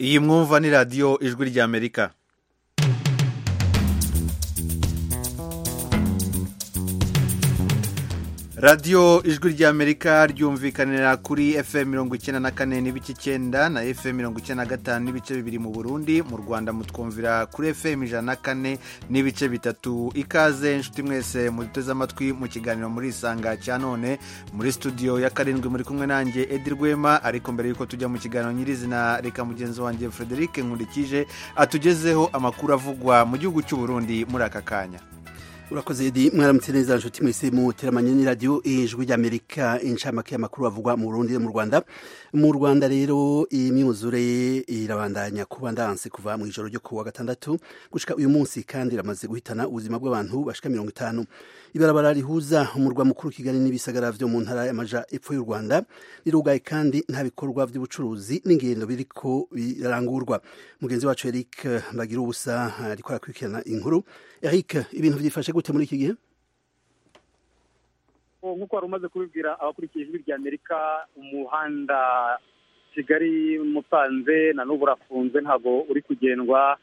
iyi mwumva ni radiyo ijwi ry'amerika radiyo ijwi ry'amerika ryumvikanira kuri fm mirongo icyenda na kane n'ibice icyenda na fm mirongo icyenda na gatanu n'ibice bibiri mu burundi mu rwanda mutwumvira kuri fm ijana na kane n'ibice bitatu ikaze inshuti mwese muduteze amatwi mu kiganiro muri isanga cya none muri studio ya karindwi muri kumwe nanjye edi rwema ariko mbere y'uko tujya mu kiganiro nyirizina reka mugenzi wanjye frederic nkurikije atugezeho amakuru avugwa mu gihugu cy'u burundi muri aka kanya urakoze edi mwaramutse neza nshuti mwese muteramanye n'iradiyo ijwi ry'amerika inshamake y'amakuru avugwa mu burundi no mu rwanda mu rwanda rero imyuzure irabandanya kuba ndanse kuva mu ijoro ryo kuwa gatandatu gushika uyu munsi kandi iramaze guhitana ubuzima bw'abantu bashika mirongo itanu ibarabara rihuza umurwa mukuru kigali n'ibisagara vyo mu ntara y'amaja epfo y'u rwanda rirugaye kandi nta bikorwa by'ubucuruzi n'ingendo biriko birarangurwa mugenzi wacu eric bagira ubusa ariko arakurikirana inkuru eric ibintu byifashe gute muri iki gihe nk'uko wari umaze kubibwira abakurikiye ijwi rya amerika umuhanda kigali musanze na n'ubu urafunze ntabwo uri kugendwa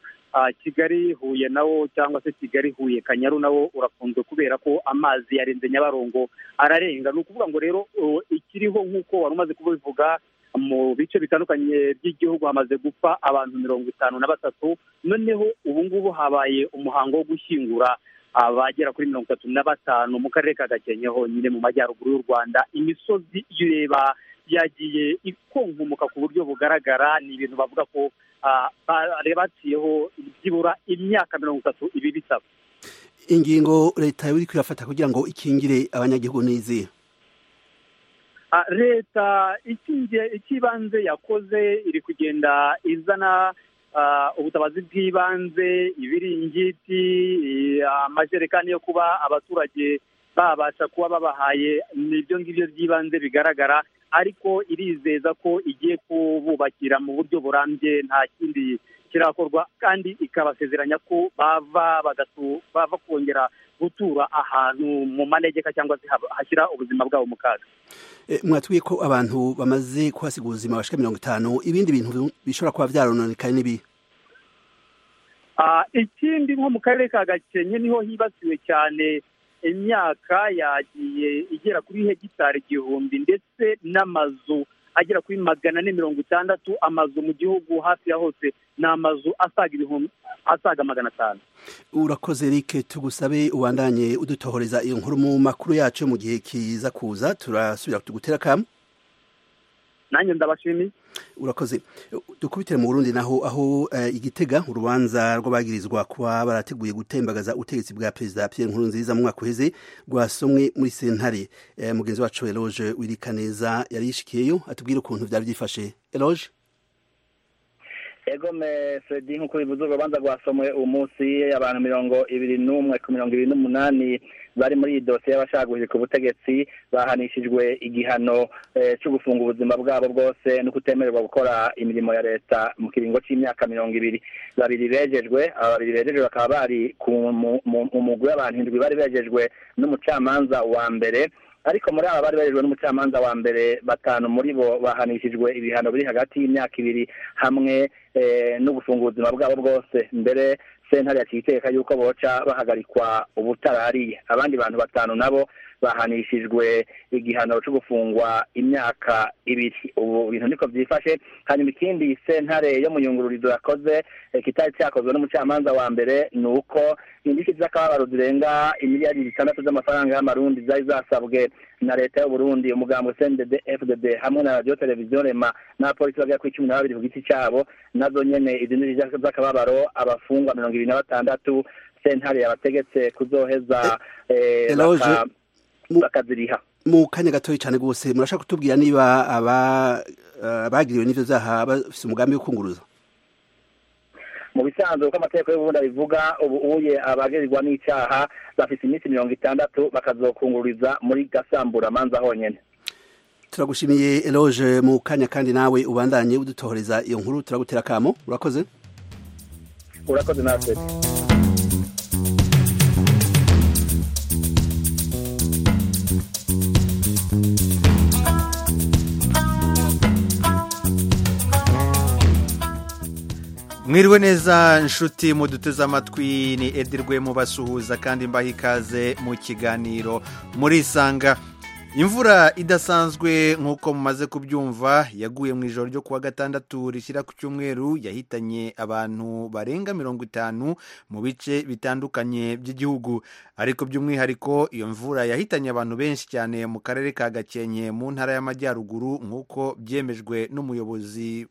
kigali huye nawo cyangwa se kigali huye kanyaru nawo urafunzwe kubera ko amazi yarenze nyabarongo ararenga ni ukuvuga ngo rero ikiriho nk'uko wari umaze kubivuga mu bice bitandukanye by'igihugu hamaze gupfa abantu mirongo itanu na batatu noneho ubu ngubu habaye umuhango wo gushyingura abagera kuri mirongo itatu na batanu mu karere ka gakenke honyine mu majyaruguru y'u rwanda imisozi iyo ureba yagiye ikonkumuka ku buryo bugaragara ni ibintu bavuga ko baciyeho byibura imyaka mirongo itatu ibi bisaba ingingo leta iri kuyafata kugira ngo ikingire abanyagihugu n'izihe leta icy'ibanze yakoze iri kugenda izana ubutabazi bw'ibanze ibiringiti amajerekani yo kuba abaturage babasha kuba babahaye ibyo ngibyo by'ibanze bigaragara ariko irizeza ko igiye kububakira mu buryo burambye nta kindi kirakorwa kandi ikabasezeranya ko bava bava kongera gutura ahantu mu manegeka cyangwa se hashyira ubuzima bwabo mu kaga mwatubwiye ko abantu bamaze kuhasiga ubuzima bashika mirongo itanu ibindi bintu bishobora kuba byarononekaye n'ibi ikindi nko mu karere ka gakenke niho hibasiwe cyane imyaka yagiye igera kuri hegitari igihumbi ndetse n'amazu agera kuri magana ane mirongo itandatu amazu mu gihugu hafi ya hose ni amazu asaga ibihumbi asaga magana atanu urakoze rike tugusabe ubandanye udutohoreza iyo nkuru mu makuru yacu mu gihe kiza kuza turasubira tugutera akamu nanjye ndabashimiye urakoze dukubitire mu burundi naho aho igitega urubanza rw'abagirizwa kuba barateguye gutembagaza ubutegetsi bwa perezida pierre nkurunziza mu mwaka uheze rwasomwe muri sentare mugenzi wacu eroge wirikaneza yari yishikiyeyo atubwire ukuntu byari byifashe eroge ego mesedi nk'uko bivuze urubanza rwasomwe uwo munsi abantu mirongo ibiri n'umwe ku mirongo ibiri n'umunani bari muri iyi dosiye y'abashagurije ku butegetsi bahanishijwe igihano cyo gufunga ubuzima bwabo bwose no kutemererwa gukora imirimo ya leta mu kiringo cy'imyaka mirongo ibiri babiri bejejwe aba babiri bejejwe bakaba bari mu mugwi w'abantu indwi bari bejejwe n'umucamanza wa mbere ariko muri aba bari barejwe n'umucamanza wa mbere batanu muri bo bahanishijwe ibihano biri hagati y'imyaka ibiri hamwe no gufunga ubuzima bwabo bwose mbere sentare yaciye iteka yuko boca bahagarikwa ubutarariye abandi bantu batanu nabo bahanishijwe igihano cyo gufungwa imyaka ibiri ubu bintu niko byifashe hanyuma ikindi sentare yo mu yungururizo yakoze kitari cyakozwe n'umucamanza wa mbere ni uko indishyi z'akababaro zirenga imiliyari zitandatu z'amafaranga y'amarundi zari zasabwe na leta y'uburundi umugambo cndd fdd hamwe na radiyo televiziyo rema n'abapolisi bagera kuri cumi na babiri ku giti cyabo nazo nyene izi ndishyi z'akababaro abafungwa mirongo ibiri na batandatu sentare yabategetse kuzoheza bakaziriha mu kanya gatoya cyane rwose murashaka kutubwira niba abagiriwe n'ibyo byaha bafite umugambi wo kunguruza mu bisanzwe uko amategeko y'ubundi abivuga ubu uye abagirirwa n'icyaha bafite iminsi mirongo itandatu bakazokunguriza muri gasamburamanza honyine turagushimiye eroge mu kanya kandi nawe ubandanye udutohoreza iyo nkuru turagutera akamo urakoze urakoze natwe mwiriwe neza inshuti muduteze amatwi ni edirwe mubasuhuza kandi mbaha ikaze mu kiganiro murisanga imvura idasanzwe nk'uko mumaze kubyumva yaguye mu ijoro ryo kuwa gatandatu rishyira ku cyumweru yahitanye abantu barenga mirongo itanu mu bice bitandukanye by'igihugu ariko by'umwihariko iyo mvura yahitanye abantu benshi cyane mu karere ka gakenke mu ntara y'amajyaruguru nk'uko byemejwe n'umuyobozi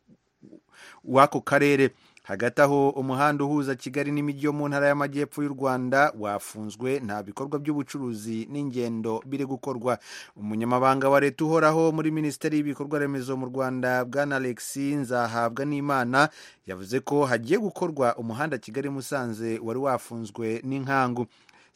w'ako karere hagati aho umuhanda uhuza kigali n'imijyi yo mu ntara y'amajyepfo y'u rwanda wafunzwe nta bikorwa by'ubucuruzi n'ingendo biri gukorwa umunyamabanga wa leta uhoraho muri minisiteri y'ibikorwa remezo mu rwanda bwana alexi nzahabwa n'imana yavuze ko hagiye gukorwa umuhanda kigali musanze wari wafunzwe n'inkangu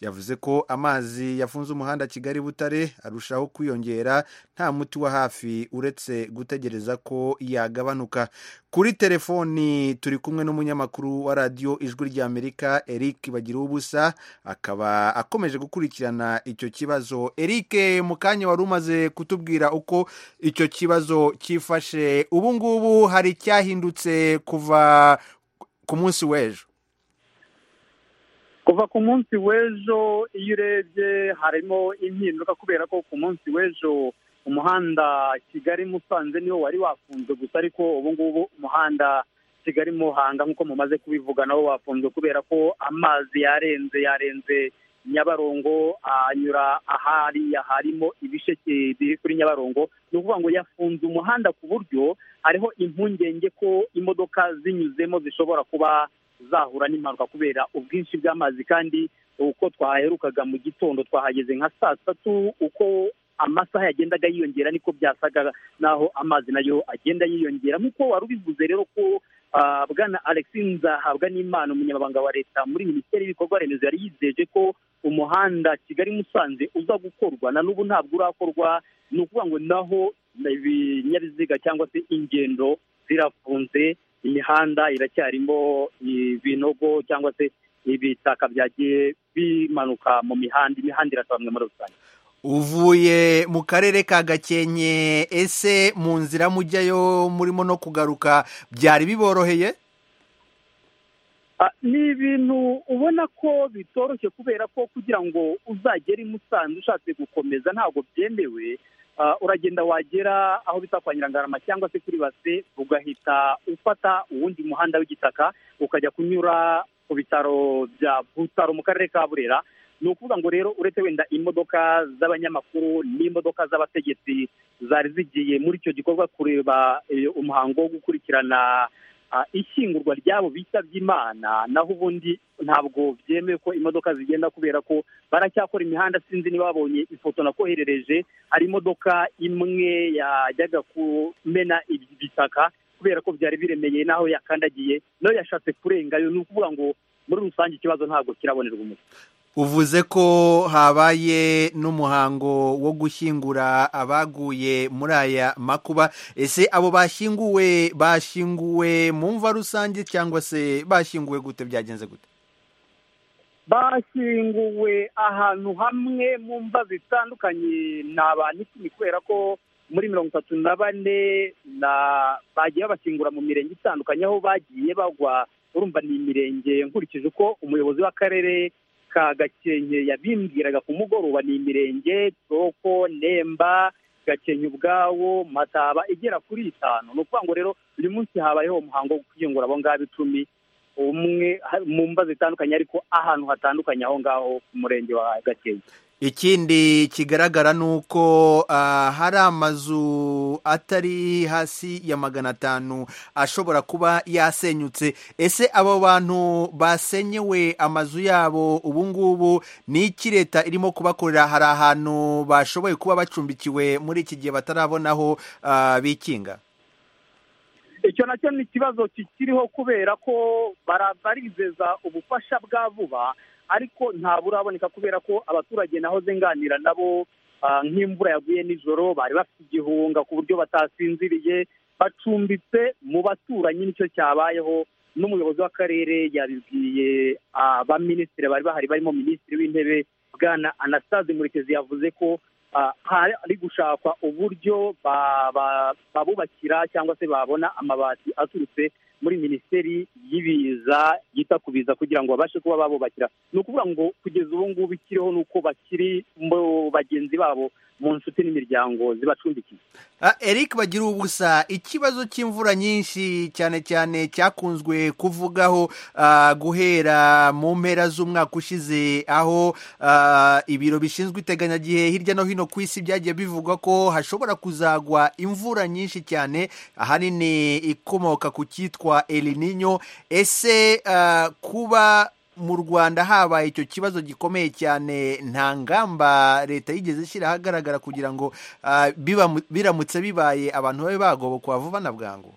yavuze ko amazi yafunze umuhanda kigali butare arushaho kwiyongera nta muti wa hafi uretse gutegereza ko yagabanuka kuri telefoni turi kumwe n'umunyamakuru wa radiyo ijwi ry'amerika eric bagira ubusa akaba akomeje gukurikirana icyo kibazo eric mu kanya wari umaze kutubwira uko icyo kibazo cyifashe ubu ngubu hari icyahindutse kuva ku munsi w'ejo kuva ku munsi w'ejo iyo urebye harimo impinduka kubera ko ku munsi w'ejo umuhanda kigali musanze niwo wari wafunzwe gusa ariko ubu ngubu umuhanda kigali muhanga nk'uko mumaze kubivuga nawo wafunzwe kubera ko amazi yarenze yarenze nyabarongo anyura ahariya harimo ibisheke biri kuri nyabarongo ni ukuvuga ngo yafunze umuhanda ku buryo hariho impungenge ko imodoka zinyuzemo zishobora kuba zahura n'impanuka kubera ubwinshi bw'amazi kandi uko twaherukaga mu gitondo twahageze nka saa satu uko amasaha yagendaga yiyongera niko byasaga naho amazi nayo agenda yiyongera nk'uko wari ubivuze rero ko bwana alexinza ahabwa n'imana umunyamabanga wa leta muri minisiteri y'ibikorwa remezo yari yizeje ko umuhanda kigali musanze uza gukorwa na n'ubu ntabwo urakorwa ni ukuvuga ngo naho ibinyabiziga cyangwa se ingendo zirafunze imihanda iracyarimo ibinogo cyangwa se ibitaka byagiye bimanuka mu mihanda imihanda irasobanura muri rusange uvuye mu karere ka gakenke ese mu nzira mujyayo murimo no kugaruka byari biboroheye ni ibintu ubona ko bitoroshye kubera ko kugira ngo uzagere i musanze ushatse gukomeza ntabwo byemewe uragenda wagera aho bita kwa nyirangarama cyangwa se kuri base ugahita ufata uwundi muhanda w'igitaka ukajya kunyura ku bitaro bya butaro mu karere ka burera ni ukuvuga ngo rero uretse wenda imodoka z'abanyamakuru n'imodoka z'abategetsi zari zigiye muri icyo gikorwa kureba umuhango wo gukurikirana ishyingurwa ryabo bitabye imana naho ubundi ntabwo byemewe ko imodoka zigenda kubera ko baracyakora imihanda sinzi niba babonye ifoto nakoherereje hari imodoka imwe yajyaga kumena ibitaka kubera ko byari biremeye n'aho yakandagiye nayo yashatse kurengayo ni ukuvuga ngo muri rusange ikibazo ntabwo kirabonerwa umuti uvuze ko habaye n'umuhango wo gushyingura abaguye muri aya makuba ese abo bashyinguwe bashyinguwe mu mva rusange cyangwa se bashyinguwe gute byagenze gute bashyinguwe ahantu hamwe mu mva zitandukanye ni abantu icumi kubera ko muri mirongo itatu na bane bagiye babashyingura mu mirenge itandukanye aho bagiye bagwa urumva ni imirenge nkurikije uko umuyobozi w'akarere ka gakenke yabimbwiraga ku mugoroba ni imirenge toroko nemba gakenke ubwawo mataba igera kuri itanu ni ukuvuga ngo rero uyu munsi habayeho umuhango wo kwiyungura abo ngabo icumi umwe mu mba zitandukanye ariko ahantu hatandukanye aho ngaho ku murenge wa gakenke ikindi kigaragara ni uko hari amazu atari hasi ya magana atanu ashobora kuba yasenyutse ese abo bantu basenyewe amazu yabo ubu ngubu ni iki leta irimo kubakorera hari ahantu bashoboye kuba bacumbikiwe muri iki gihe batarabonaho bikinga icyo nacyo ni ikibazo kikiriho kubera ko barizeza ubufasha bwa vuba ariko ntaburaboneka kubera ko abaturage naho zenganira nabo nk'imvura yaguye nijoro bari bafite igihunga ku buryo batasinziriye bacumbitse mu baturanyi nicyo cyabayeho n'umuyobozi w'akarere yabibwiye abaminisitiri bari bahari barimo minisitiri w'intebe bwana anastase murekezi yavuze ko hari gushakwa uburyo babubakira cyangwa se babona amabati aturutse muri minisiteri y'ibiza yita ku biza kugira ngo babashe kuba babubakira ni ukuvuga ngo kugeza ubu ngubu ikiriho ni uko bakiri mu bagenzi babo mu nshuti n'imiryango zibacumbikiye eric bagira ubusa ikibazo cy'imvura nyinshi cyane cyane cyakunzwe kuvugaho guhera mu mpera z'umwaka ushize aho ibiro bishinzwe iteganyagihe hirya no hino ku isi byagiye bivugwa ko hashobora kuzagwa imvura nyinshi cyane ahanini ikomoka ku cyitwa elininyo ese kuba mu rwanda habaye icyo kibazo gikomeye cyane nta ngamba leta yigeze ishyira ahagaragara kugira ngo biramutse bibaye abantu babe bagobokwa vuba na bwangu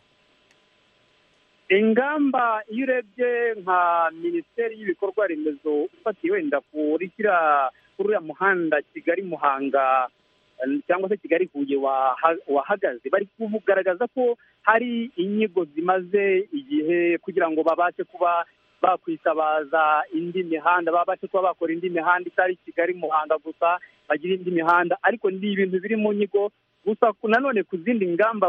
ingamba iyo urebye nka minisiteri y'ibikorwa remezo ufatiye wenda kuri uriya muhanda kigali muhanga cyangwa se kigali huye wahagaze bari kugaragaza ko hari inyigo zimaze igihe kugira ngo babashe kuba bakwitabaza indi mihanda babashe kuba bakora indi mihanda itari kigali muhanda gusa bagira indi mihanda ariko ni ibintu biri mu nyigo gusa nanone ku zindi ngamba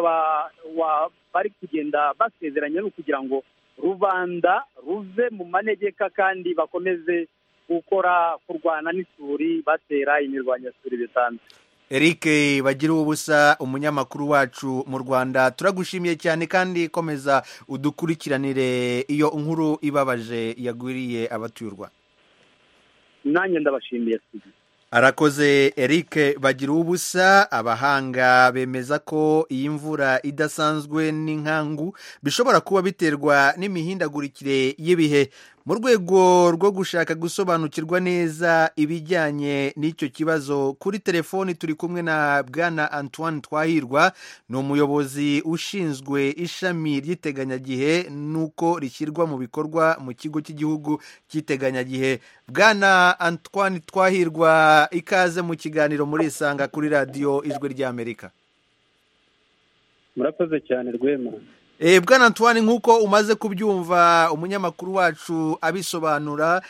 bari kugenda basezeranya ni ukugira ngo rubanda ruve mu manegeka kandi bakomeze gukora kurwana n'isuri batera imirwanyasuri bisanzwe eric bagira ubusa umunyamakuru wacu mu rwanda turagushimiye cyane kandi komeza udukurikiranire iyo nkuru ibabaje yagwiriye abatuye u rwanda nanjye ndabashimiye arakoze eric bagira ubusa abahanga bemeza ko iyi mvura idasanzwe n'inkangu bishobora kuba biterwa n'imihindagurikire y'ibihe mu rwego rwo gushaka gusobanukirwa neza ibijyanye n'icyo kibazo kuri telefoni turi kumwe na bwana antoine twahirwa ni umuyobozi ushinzwe ishami ry'iteganyagihe n'uko rishyirwa mu bikorwa mu kigo cy'igihugu cy'iteganyagihe bwana antoine twahirwa ikaze mu kiganiro muri isanga kuri radiyo ijwi ry'amerika murakoze cyane rwema bwana antoine nk'uko umaze kubyumva umunyamakuru wacu abisobanura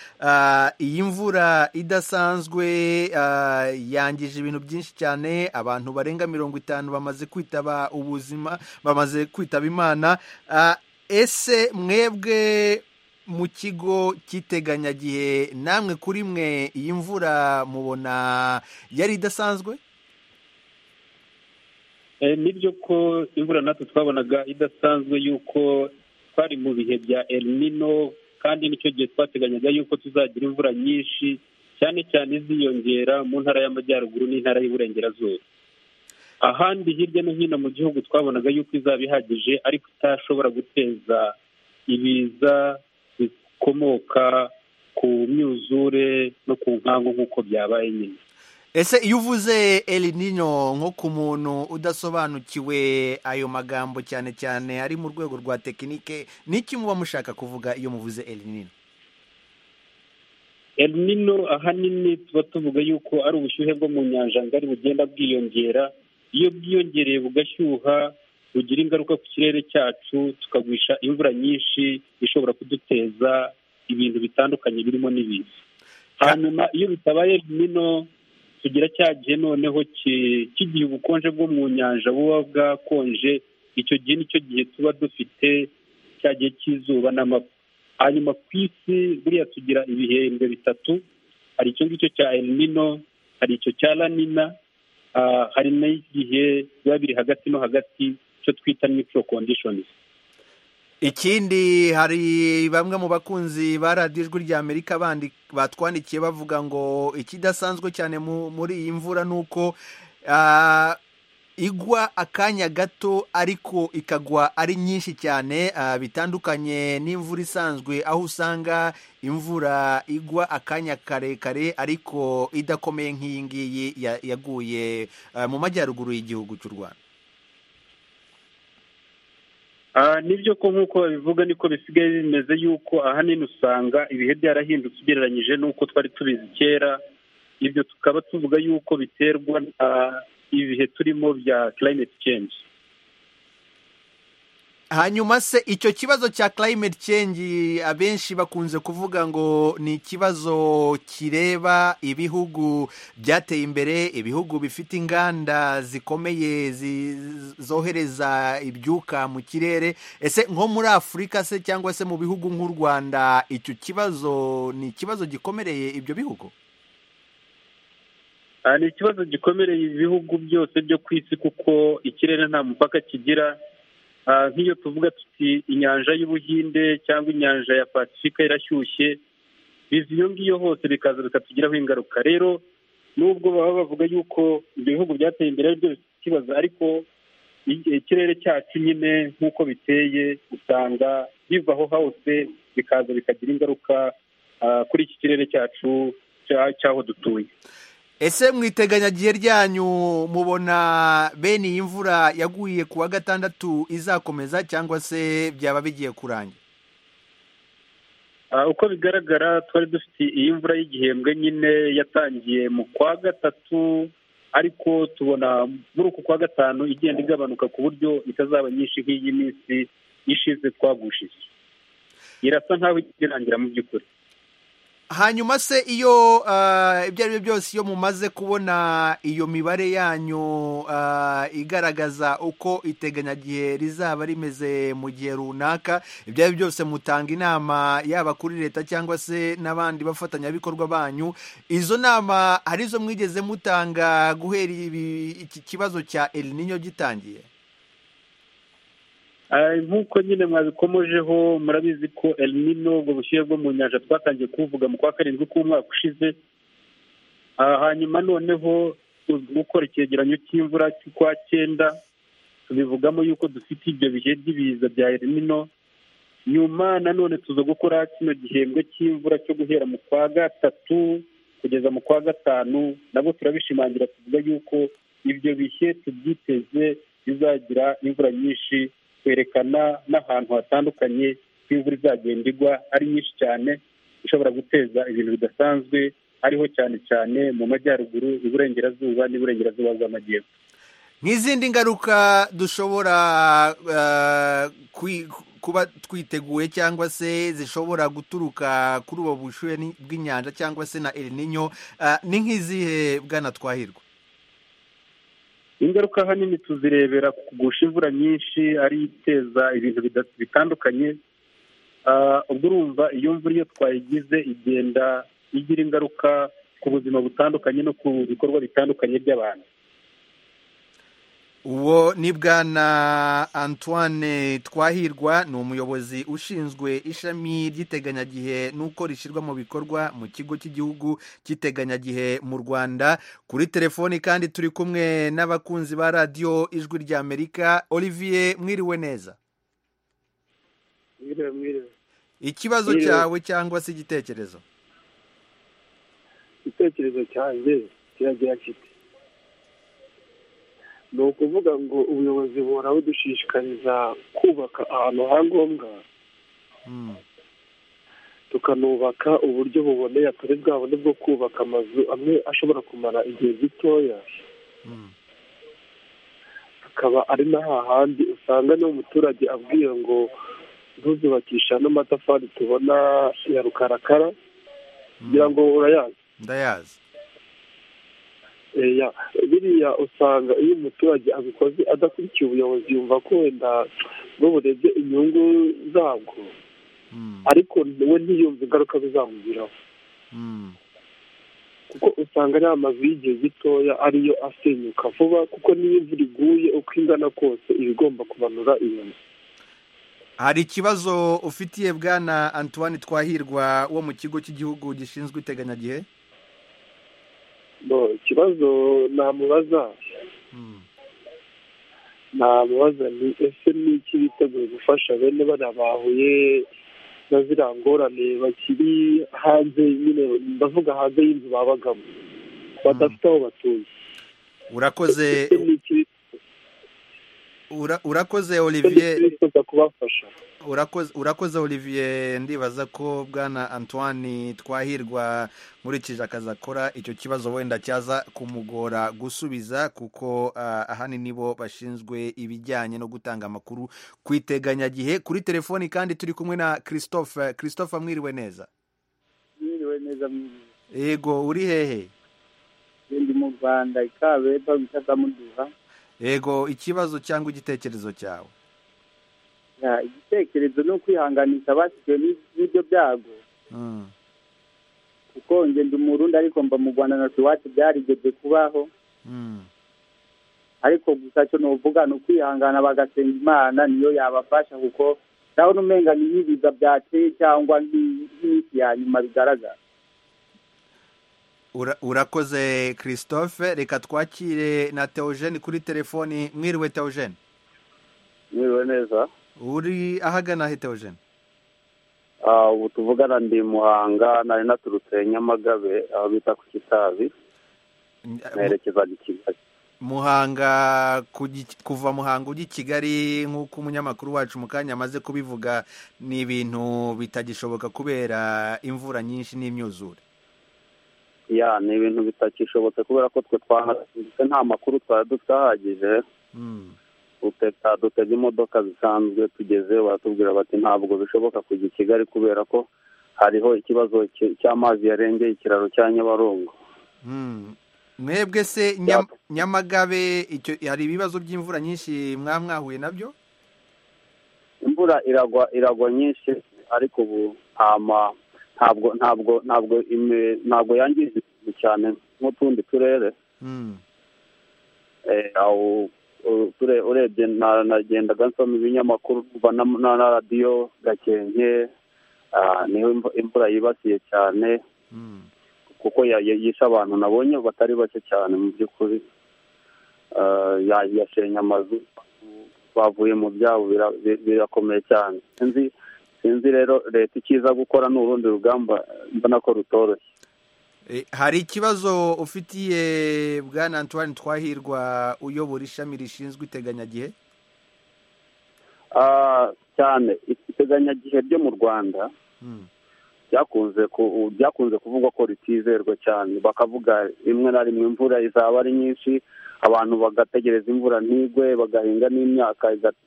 iyi mvura idasanzwe yangije ibintu byinshi cyane abantu barenga mirongo itanu bamaze kwitaba ubuzima bamaze kwitaba imana ese mwebwe mu kigo cy'iteganyagihe namwe kuri mwe iyi mvura mubona yari idasanzwe ni byo ko imvura natwe twabonaga idasanzwe y'uko twari mu bihe bya elimino kandi n'icyo gihe twateganyaga y'uko tuzagira imvura nyinshi cyane cyane iziyongera mu ntara y'amajyaruguru n'intara y'iburengerazuba ahandi hirya no hino mu gihugu twabonaga y'uko izaba ihagije ariko itashobora guteza ibiza bikomoka ku myuzure no ku nkangu nk'uko byabaye nyine ese iyo uvuze elinino nko ku muntu udasobanukiwe ayo magambo cyane cyane ari mu rwego rwa tekinike n'iki muba mushaka kuvuga iyo muvuze elinino elinino ahanini tuba tuvuga yuko ari ubushyuhe bwo mu nyanja ngari bugenda bwiyongera iyo bwiyongereye bugashyuha bugira ingaruka ku kirere cyacu tukagwisha imvura nyinshi ishobora kuduteza ibintu bitandukanye birimo n'ibiza hanyuma iyo bitabaye elinino tugira cya gihe noneho kigihe ubukonje bwo mu nyanja buba bwakonje icyo gihe nicyo gihe tuba dufite cya gihe cy'izuba n'amapfa hanyuma ku isi buriya tugira ibihembwe bitatu hari icyo ngicyo cya elimino hari icyo cya lanina hari n'igihe biba biri hagati no hagati icyo twita mikoro kondishonizi ikindi hari bamwe mu bakunzi ba radiyo ijwi rya amerika bandi batwandikiye bavuga ngo ikidasanzwe cyane muri iyi mvura ni uko igwa akanya gato ariko ikagwa ari nyinshi cyane bitandukanye n'imvura isanzwe aho usanga imvura igwa akanya karekare ariko idakomeye nk'iyi ngiyi yaguye mu majyaruguru y'igihugu cy'u rwanda nibyo ko nk'uko babivuga niko bisigaye bimeze yuko ahanini usanga ibihe byarahindutse ugereranyije n'uko twari tubizi kera ibyo tukaba tuvuga yuko biterwa ibihe turimo bya climate change hanyuma se icyo kibazo cya climate change abenshi bakunze kuvuga ngo ni ikibazo kireba ibihugu byateye imbere ibihugu bifite inganda zikomeye zi- zohereza ibyuka mu kirere ese nko muri afurika se cyangwa se mu bihugu nk'u rwanda icyo kibazo ni ikibazo gikomereye ibyo bihugu Ah, ni ikibazo gikomereye ibihugu byose byo ku isi kuko ikirere nta mupaka kigira Ah, nk'iyo tuvuga tuti inyanja y'ubuhinde cyangwa inyanja ya pasifika irashyushye biza iyo ngiyo hose bikaza bikatugiraho ingaruka rero nubwo baba bavuga yuko ibyo bihugu byateye imbere ari byo bifite ikibazo ariko i- ikirere cyacu nyine nk'uko biteye usanga biva aho hose bikaza bikagira ingaruka ah, kuri iki kirere cyacu cya- cy'aho dutuye ese mu iteganyagihe ryanyu mubona bene iyi mvura yaguye ku wa gatandatu izakomeza cyangwa se byaba bigiye kurangira Ah, uko bigaragara twari dufite iyi mvura y'igihembwe nyine yatangiye mu kwa gatatu ariko tubona muri uku kwa gatanu igenda igabanuka ku buryo itazaba nyinshi nk'iyi minsi ishize twagushije irasa nk'aho irangira mu by'ukuri hanyuma se iyo ah, ibyo ari byo byose iyo mumaze kubona iyo mibare yanyu ah, igaragaza uko iteganyagihe rizaba rimeze mu gihe runaka ibyo ari byo byose mutanga inama yaba kuri leta cyangwa se n'abandi bafatanyabikorwa banyu izo nama hari izo mwigeze mutanga guhera ibi- iki kibazo cya eliniyo gitangiye Ah, nk'uko nyine mwabikomojeho murabizi ko elinino ubwo bushyuhe bwo mu nyanja twatangiye kuvuga mu kwa karindwi k'umwaka ushize Ah, hanyuma noneho tuzi gukora icyegeranyo cy'imvura cy'ukwa cyenda tubivugamo yuko dufite ibyo bihe by'ibiza bya elinino nyuma nanone tuza gukora kino gihembwe cy'imvura cyo guhera mu kwa gatatu kugeza mu kwa gatanu nabwo turabishimangira tuvuga yuko ibyo bihe tubyiteze bizagira imvura nyinshi twerekana n'ahantu hatandukanye ko imvura izagenda igwa ari nyinshi cyane ishobora guteza ibintu bidasanzwe ariho cyane cyane mu majyaruguru iburengerazuba n'iburengerazuba bw'amajyepfo nk'izindi ngaruka dushobora ah, kwi- kuba twiteguye cyangwa se zishobora guturuka kuri ubu bushyuhe ni- bw'inyanja cyangwa se na elininyo ni nk'izihe bwana twahirwa ingaruka ahanini tuzirebera ku kugusha imvura nyinshi ari iteza ibintu bida- bitandukanye Ah, ubwo urumva iyo mvura iyo twayigize igenda igira ingaruka ku buzima butandukanye no ku bikorwa bitandukanye by'abantu uwo ni bwana antoine twahirwa ni umuyobozi ushinzwe ishami ry'iteganyagihe n'uko rishyirwa mu bikorwa mu kigo cy'igihugu cy'iteganyagihe mu rwanda kuri telefoni kandi turi kumwe n'abakunzi ba radiyo ijwi ry'amerika olivier mwiriwe neza mwiriwe mwiriwe ikibazo Mwiriwe. cyawe cyangwa se igitekerezo igitekerezo cyanjye kiragira kiti ni ukuvuga ngo ubuyobozi buhora budushishikariza kubaka ahantu ha ngombwa Mm. tukanubaka uburyo buboneye atari bwa buryo bwo kubaka amazu amwe ashobora kumara igihe gitoya Mm. akaba ari na hahandi usanga niba umuturage abwiye ngo ntuzubakisha n'amatafari tubona ya rukarakara kugira ngo urayazi ndayazi Eya, biriya usanga iyo umuturage abikoze adakurikiye ubuyobozi yumva ko wenda n'ubu urebye inyungu zabwo Mm. ariko we ntiyumve ingaruka bizamugiraho Mm. kuko usanga ari amazu y'igihe gitoya ariyo asenyuka vuba kuko n'iyo imvura iguye uko ingana kose iba igomba kumanura iyo nzu hari ikibazo ufitiye bwana antoine twahirwa wo mu kigo cy'igihugu gishinzwe iteganyagihe No, ikibazo namubaza Mm. namubaza ni ese ni iki biteguye gufasha bene bariya bahuye na ziriya ngorane bakiri hanze nyine ndavuga hanze y'inzu babagamo badafite aho batuye urakoze Ese ni iki urakoze olivier twifuza kubafasha urakoze urakoze olivier ndibaza ko bwana antoine twahirwa nkurikije akazi akora icyo kibazo wenda cyaza kumugora gusubiza kuko ah, ahanini bo bashinzwe ibijyanye no gutanga amakuru ku iteganyagihe kuri telefoni kandi turi kumwe na christophe christophe mwiriwe neza mwiriwe neza mwiriwe yego uri hehe ndi mu rwanda ikabeba bita muduha yego ikibazo cyangwa igitekerezo cyawe Ya, igitekerezo ni ukwihanganisha abasigaye n'ibyo byago Mm. kuko njye ndi umurundi ariko mba mu rwanda na iwacu byarigeze kubaho Mm. ariko gusa cyo nuvuga ni ukwihangana bagasenga imana niyo yabafasha kuko ndabona umenga ni nk'ibiza byateye cyangwa ni- n'iminsi ya nyuma bigaragara Ura- urakoze christophe reka twakire na teogene kuri telefoni mwiriwe teogene mwiriwe neza uri ahagana he teogene ubu tuvugana ndi muhanga nari naturutse nyamagabe aho bita ku kitabi nerekezaga i kigali muhanga ku Gi- kuva muhanga ujya i kigali nk'uko umunyamakuru wacu mu kanya amaze kubivuga ni ibintu bitagishoboka kubera imvura nyinshi n'imyuzure ya ni ibintu bitakishobotse kubera ko twe twahatse nta makuru twari dufite ahagije Mm. dutega dutega imodoka zisanzwe tugezeyo baratubwira bati ntabwo bishoboka kujya i kigali kubera ko hariho ikibazo ki- cy'amazi yarengeye ikiraro cya nyabarongo Mm. mwebwe se Nyam- nyamagabe icyo hari ibibazo by'imvura nyinshi mwaba mwahuye nabyo imvura iragwa iragwa nyinshi ariko ubu ntama ntabwo ntabwo ntabwo ime- ntabwo yangiza ibintu cyane nk'utundi turere Mm. Eh, aho u- ture- urebye na- nagendaga nsoma ibinyamakuru mva na- na na radiyo gakenke ah, niho imvu- imvura yibasiye cyane Mm. kuko ya- ya- yishe abantu nabonye batari bake cyane mu by'ukuri Ah, ya- yashenye amazu bavuye mu byabo bira- bi- birakomeye cyane sinzi sinzi rero leta icyiza gukora ni urundi rugamba mbona ko rutoroshye Eh, hari ikibazo ufitiye bwana antoine twahirwa uyobora ishami rishinzwe iteganyagihe Ah, cyane iteganyagihe ryo mu rwanda Mm. byakunze ku- byakunze kuvugwa ko ritizerwa cyane bakavuga rimwe na rimwe imvura izaba ari nyinshi abantu bagategereza imvura ntigwe bagahinga n'imyaka iga-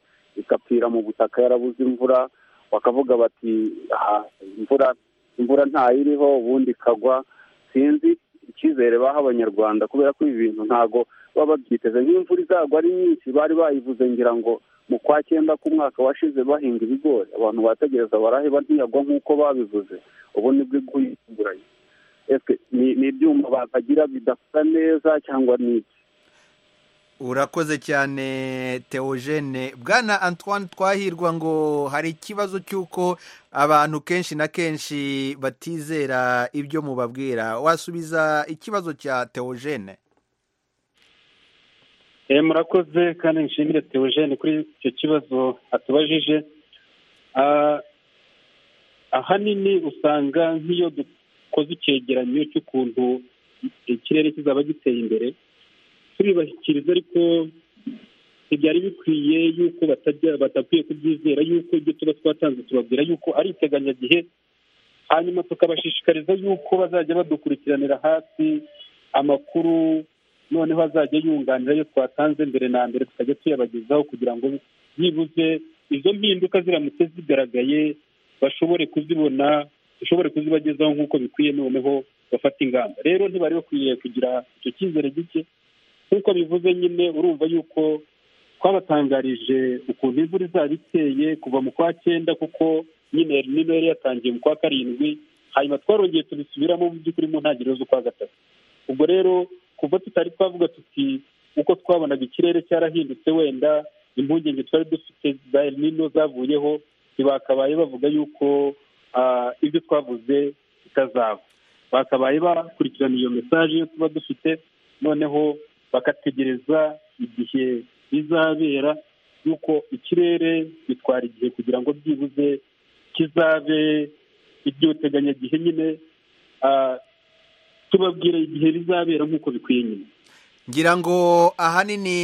igapfira mu butaka yarabuze imvura bakavuga bati "Ah, imvura imvura ntayiriho ubundi ikagwa sinzi icyizere baha abanyarwanda kubera ko ibi bintu ntago baba babyiteze nk'imvura izagwa ari nyinshi bari bayivuze ngira ngo mu kwa cyenda k'umwaka washize bahinga ibigori abantu bategereza baraheba ntiyagwa nk'uko babivuze ubu nibwo iguranye ni ni ibyuma batagira bidasa neza cyangwa ni iki urakoze cyane teogene bwana antoine twahirwa ngo hari ikibazo cy'uko abantu kenshi na kenshi batizera ibyo mubabwira wasubiza ikibazo cya teogene Eh, murakoze kandi nshimire teogene kuri icyo kibazo atubajije Ah, ahanini usanga nk'iyo dukoze icyegeranyo cy'ukuntu ikirere kizaba giteye imbere turibashyikiriza ariko ntibyari bikwiye yuko batajya badakwiye kubyizera yuko ibyo tuba twatanze tubabwira yuko ari iteganyagihe hanyuma tukabashishikariza yuko bazajya badukurikiranira hafi amakuru noneho azajya yunganira ayo twatanze mbere na mbere tukajya tuyabagezaho kugira ngo byibuze izo mpinduka ziramutse zigaragaye bashobore kuzibona dushobore kuzibagezaho nk'uko bikwiye noneho bafata ingamba rero ntibari bakwiriye kugira icyo cyizere gike nk'uko bivuze nyine urumva yuko twabatangarije ukuntu imvura izaba iteye kuva mu kwa cyenda kuko nyine nino yari yatangiye mu kwa karindwi hanyuma twarongeye tubisubiramo mu by'ukuri mu ntangiriro z'ukwa gatatu ubwo rero kuva tutari twavuga tuti uko twabonaga ikirere cyarahindutse wenda impungenge twari dufite za El Nino zavuyeho ntibakabaye bavuga yuko ah, ibyo twavuze bitazaba bakabaye bakurikirana iyo mesaje yo tuba dufite noneho bagategereza igihe bizabera yuko ikirere bitwara igihe kugira ngo byibuze kizabe iby'uteganyagihe nyine ah, tubabwira igihe bizabera nk'uko bikwiye nyine ngira ngo ahanini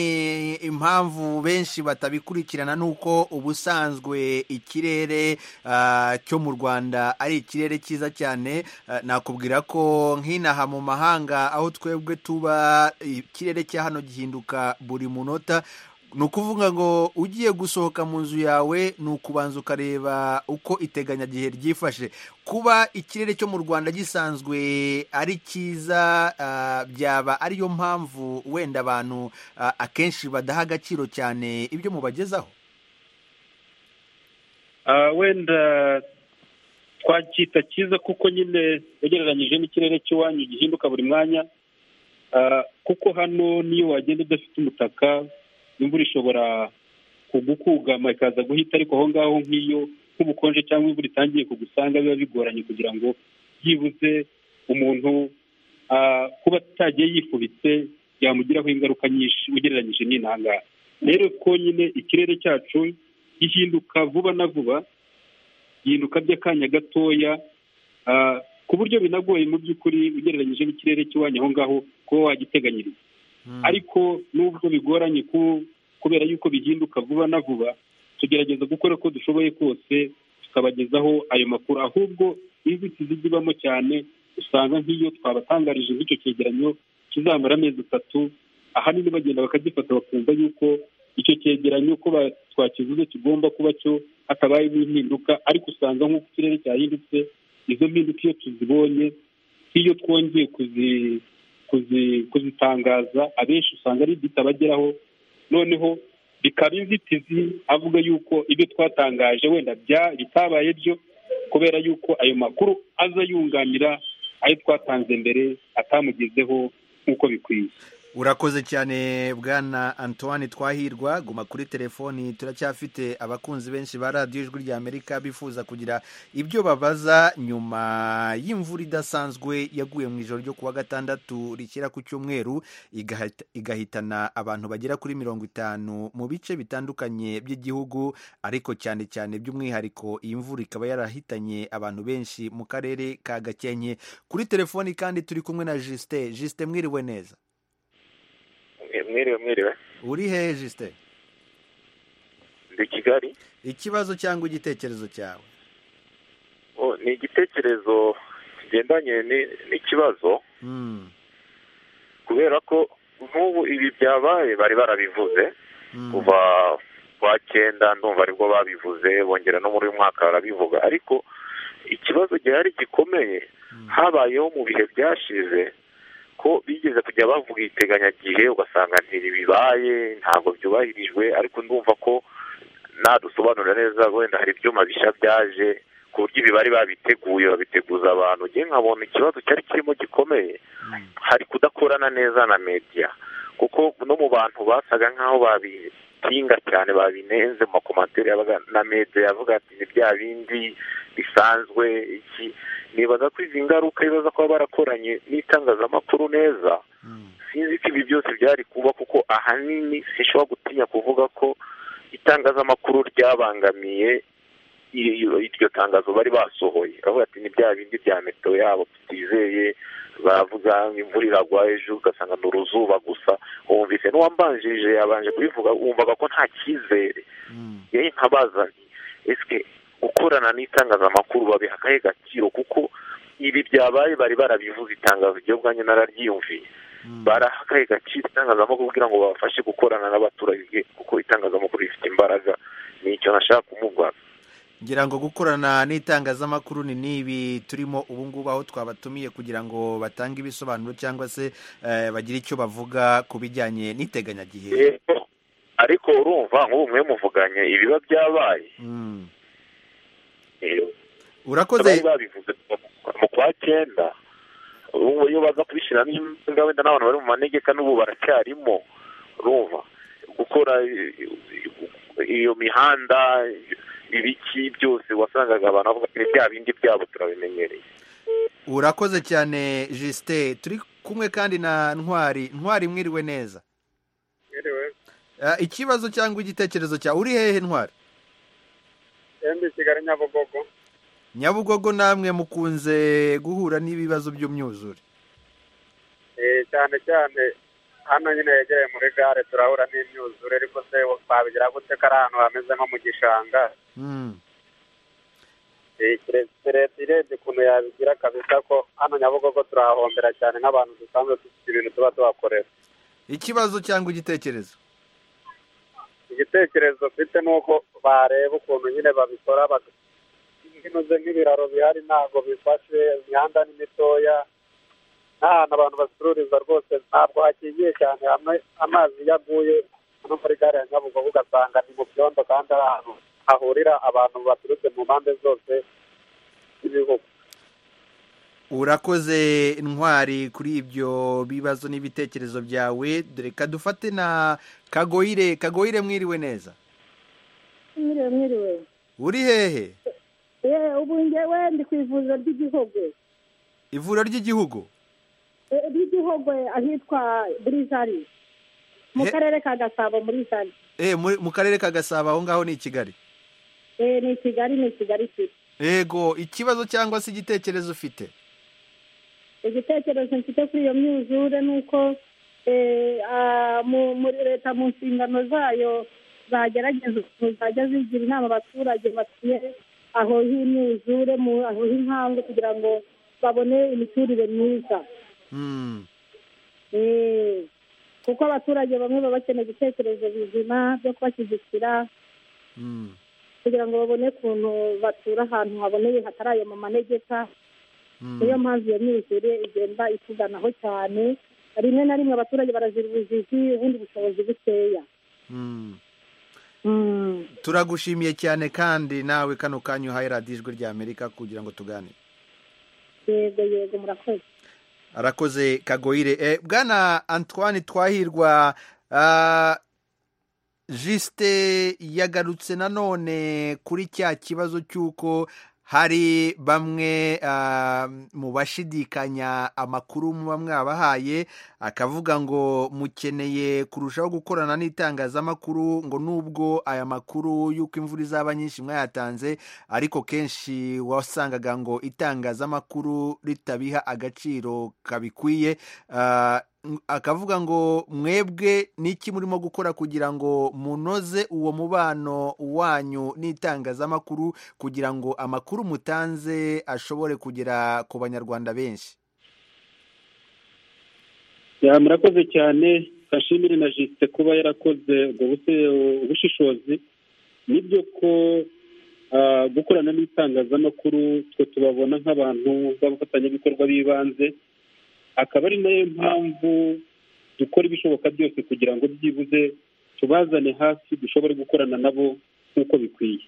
impamvu benshi batabikurikirana ni uko ubusanzwe ikirere ah, cyo mu rwanda ari ikirere cyiza cyane Ah, nakubwira ko nk'inaha mu mahanga aho twebwe tuba ikirere cya hano gihinduka buri munota ni ukuvuga ngo ugiye gusohoka mu nzu yawe ni ukubanza ukareba uko iteganyagihe ryifashe kuba ikirere cyo mu rwanda gisanzwe ari cyiza ah, byaba ariyo mpamvu wenda abantu ah, akenshi badaha agaciro cyane ibyo mubagezaho Ah, wenda twacyita cyiza kuko nyine ugereranyije n'ikirere cy'iwanyu gihinduka buri mwanya Ah, kuko hano niyo wagenda udafite umutaka imvura ishobora kugukugama ikaza guhita ariko aho ngaho nk'iyo nk'ubukonje cyangwa imvura itangiye kugusanga biba bigoranye kugira ngo byibuze umuntu ah, kuba atagiye yifubitse byamugiraho ingaruka nyinshi ugereranyije n'intangaha rero konyine ikirere cyacu gihinduka vuba na vuba gihinduka by'akanya gatoya ah, ku buryo binagoye mu by'ukuri ugereranyije n'ikirere cy'iwanyu aho ngaho kuba wagiteganyiriza ariko nubwo bigoranye ku- kubera yuko bihinduka vuba na vuba tugerageza gukora uko dushoboye kose tukabagezaho ayo makuru ahubwo inzitizi zibamo cyane usanga nk'iyo twabatangarije nk'icyo cyegeranyo kizamara amezi atatu ahanini bagenda bakagifata bakumva yuko icyo cyegeranyo ko ba- twakivuze kigomba kuba cyo hatabayemo impinduka ariko usanga nk'uko ikirere cyahindutse izo mpinduka iyo tuzibonye nk'iyo twongeye kuzi kuzi- kuzitangaza abenshi usanga ari bitabageraho noneho bikaba inzitizi avuga yuko ibyo twatangaje wenda bya- bitabaye byo kubera yuko ayo makuru aza yunganira ayo twatanze mbere atamugezeho nk'uko bikwiye urakoze cyane bwana antoine twahirwa guma kuri telefoni turacyafite abakunzi benshi ba radiyo ijwi ry'amerika bifuza kugira ibyo babaza nyuma y'imvura idasanzwe yaguye mu ijoro ryo kuwa gatandatu rishyira ku cyumweru igahita- igahitana abantu bagera kuri mirongo itanu mu bice bitandukanye by'igihugu ariko cyane cyane by'umwihariko iyi mvura ikaba yarahitanye abantu benshi mu karere ka gakenke kuri telefoni kandi turi kumwe na jisite jisite mwiriwe neza mwiriwe mwiriwe uri hehe jisite ndi kigali ikibazo cyangwa igitekerezo cyawe O, ni igitekerezo kigendanye ni- n'ikibazo Mm, kubera ko n'ubu ibi byabaye bari barabivuze mm, kuva kwa cyenda ndumva aribwo babivuze bongera no muri uyu mwaka barabivuga ariko ikibazo gihari gikomeye mm, habayeho mu bihe byashize ko bigeze kujya bavuga iteganyagihe ugasanga ntibibaye ntabwo byubahirijwe ariko ndumva ko nadusobanurira neza wenda hari ibyuma bishya byaje ku buryo imibare babiteguye babiteguza abantu ngewe nkabona ikibazo cyari kirimo gikomeye mm, hari kudakorana neza na media kuko no mu bantu basaga nk'aho babitinga cyane babinenze mu makomantere yabaga na media yavuga ati ni bya bindi bisanzwe iki nibaza ko izi ngaruka bibaza kuba barakoranye n'itangazamakuru neza mm, sinzi ko ibi byose byari kuba kuko ahanini sinshobora gutinya kuvuga ko itangazamakuru ryabangamiye iyo- iryo tangazo bari basohoye baravuga ati ni bya bindi bya meteo yabo tutizeye baravuga ngo imvura iragwa ejo ugasanga ni uruzuba gusa wumvise n'uwambanjirije yabanje kubivuga wumvaga ko nta cyizere mm, yewe nk'abazanye ese gukorana n'itangazamakuru babiha akahe gaciro kuko ibi byabaye bari barabivuze itangazo ryo bwanjye nararyiyumviye mm. baraha akahe gaciro itangazamakuru kugira ngo babafashe gukorana n'abaturage kuko itangazamakuru rifite imbaraga ni icyo nashaka kumubaza ngira ngo gukorana n'itangazamakuru ni n'ibi turimo ubu ngubu aho twabatumiye kugira ngo batange ibisobanuro cyangwa se eh, bagire icyo bavuga ku bijyanye n'iteganyagihe Yego, ariko urumva nk'ubu mwe muvuganye ibiba byabaye Mm. eh, bari urakoze babivuze mu kwa cyenda ubu iyo baza kubishyiramo imbaraga wenda n'abantu bari mu manegeka n'ubu baracyarimo urumva gukora i- iyo mihanda ibiki byose wasangaga abantu bavuga ati bya bindi byabo turabimenyereye urakoze cyane jisite turi kumwe kandi na ntwari ntwari mwiriwe neza Ah, ikibazo cyangwa igitekerezo cyawe uri hehe ntwari ndi kigali nyabugogo nyabugogo namwe mukunze guhura n'ibibazo by'umyuzure cyane cyane hano nyine yegereye muri gare turahura n'imyuzure ariko se twabigira gute ko ari ahantu hameze nko mu gishanga leta irebye ukuntu yabigira kabisa ko hano nyabugogo turahahombera cyane nk'abantu dusanzwe dufite ibintu tuba tuhakorera ikibazo cyangwa igitekerezo igitekerezo mfite ni uko bareba ukuntu nyine babikora binoze nk'ibiraro bihari ntabwo bifashe imihanda ni mitoya n'ahantu abantu bacururiza rwose ntabwo hakingiye cyane hamwe amazi iyo aguye no muri gare ya nyabugogo ugasanga ni mu byondo kandi ari ahantu hahurira abantu baturutse mu mpande zose z'ibihugu urakoze intwari kuri ibyo bibazo n'ibitekerezo byawe dore kadufate na kagoyire kagoyire mwiriwe neza mwiriwe mwiriwe uri hehe yewe ubu ngewe ndi ku ivuriro ry'igihugu ivuriro ry'igihugu ry'igihugu ahitwa burizari mu karere ka gasabo muri sari eh mu karere ka gasabo aho ngaho ni i kigali eh ni i kigali ni i kigali city yego ikibazo cyangwa se igitekerezo ufite igitekerezo mfite kuri iyo myuzure ni uko muri leta mu nshingano zayo zagerageza ukuntu zajya zigira inama abaturage batuye aho h'imyuzure aho h'inkangu kugira ngo babone imiturire myiza kuko abaturage bamwe baba bakeneye ibitekerezo bizima byo kubashyigikira kugira ngo babone ukuntu batura ahantu haboneye hatari ayo mu manegeka niyo mpamvu iyo myuzure igenda ituganaho cyane rimwe na rimwe abaturage barazira ubujiji ubundi bushobozi bukeya turagushimiye cyane kandi nawe kano kanya uhaye radiyo ijwi rya amerika kugira ngo tuganire yego yego murakoze arakoze kagoyire bwana antoine twahirwa jisite yagarutse nanone kuri cya kibazo cy'uko hari bamwe mu bashidikanya amakuru muba mwabahaye akavuga ngo mukeneye kurushaho gukorana n'itangazamakuru ngo nubwo aya makuru y'uko imvura izaba nyinshi mwayatanze ariko kenshi wasangaga ngo itangazamakuru ritabiha agaciro kabikwiye akavuga ngo mwebwe n'iki murimo gukora kugira ngo munoze uwo mubano wanyu n'itangazamakuru kugira ngo amakuru mutanze ashobore kugera ku banyarwanda benshi murakoze cyane gashimire na jisite kuba yarakoze ubushishozi nibyo ko gukorana n'itangazamakuru twe tubabona nk'abantu b'abafatanyabikorwa b'ibanze akaba ari nayo mpamvu dukora ibishoboka byose kugira ngo byibuze tubazane hafi dushobore gukorana nabo nk'uko bikwiye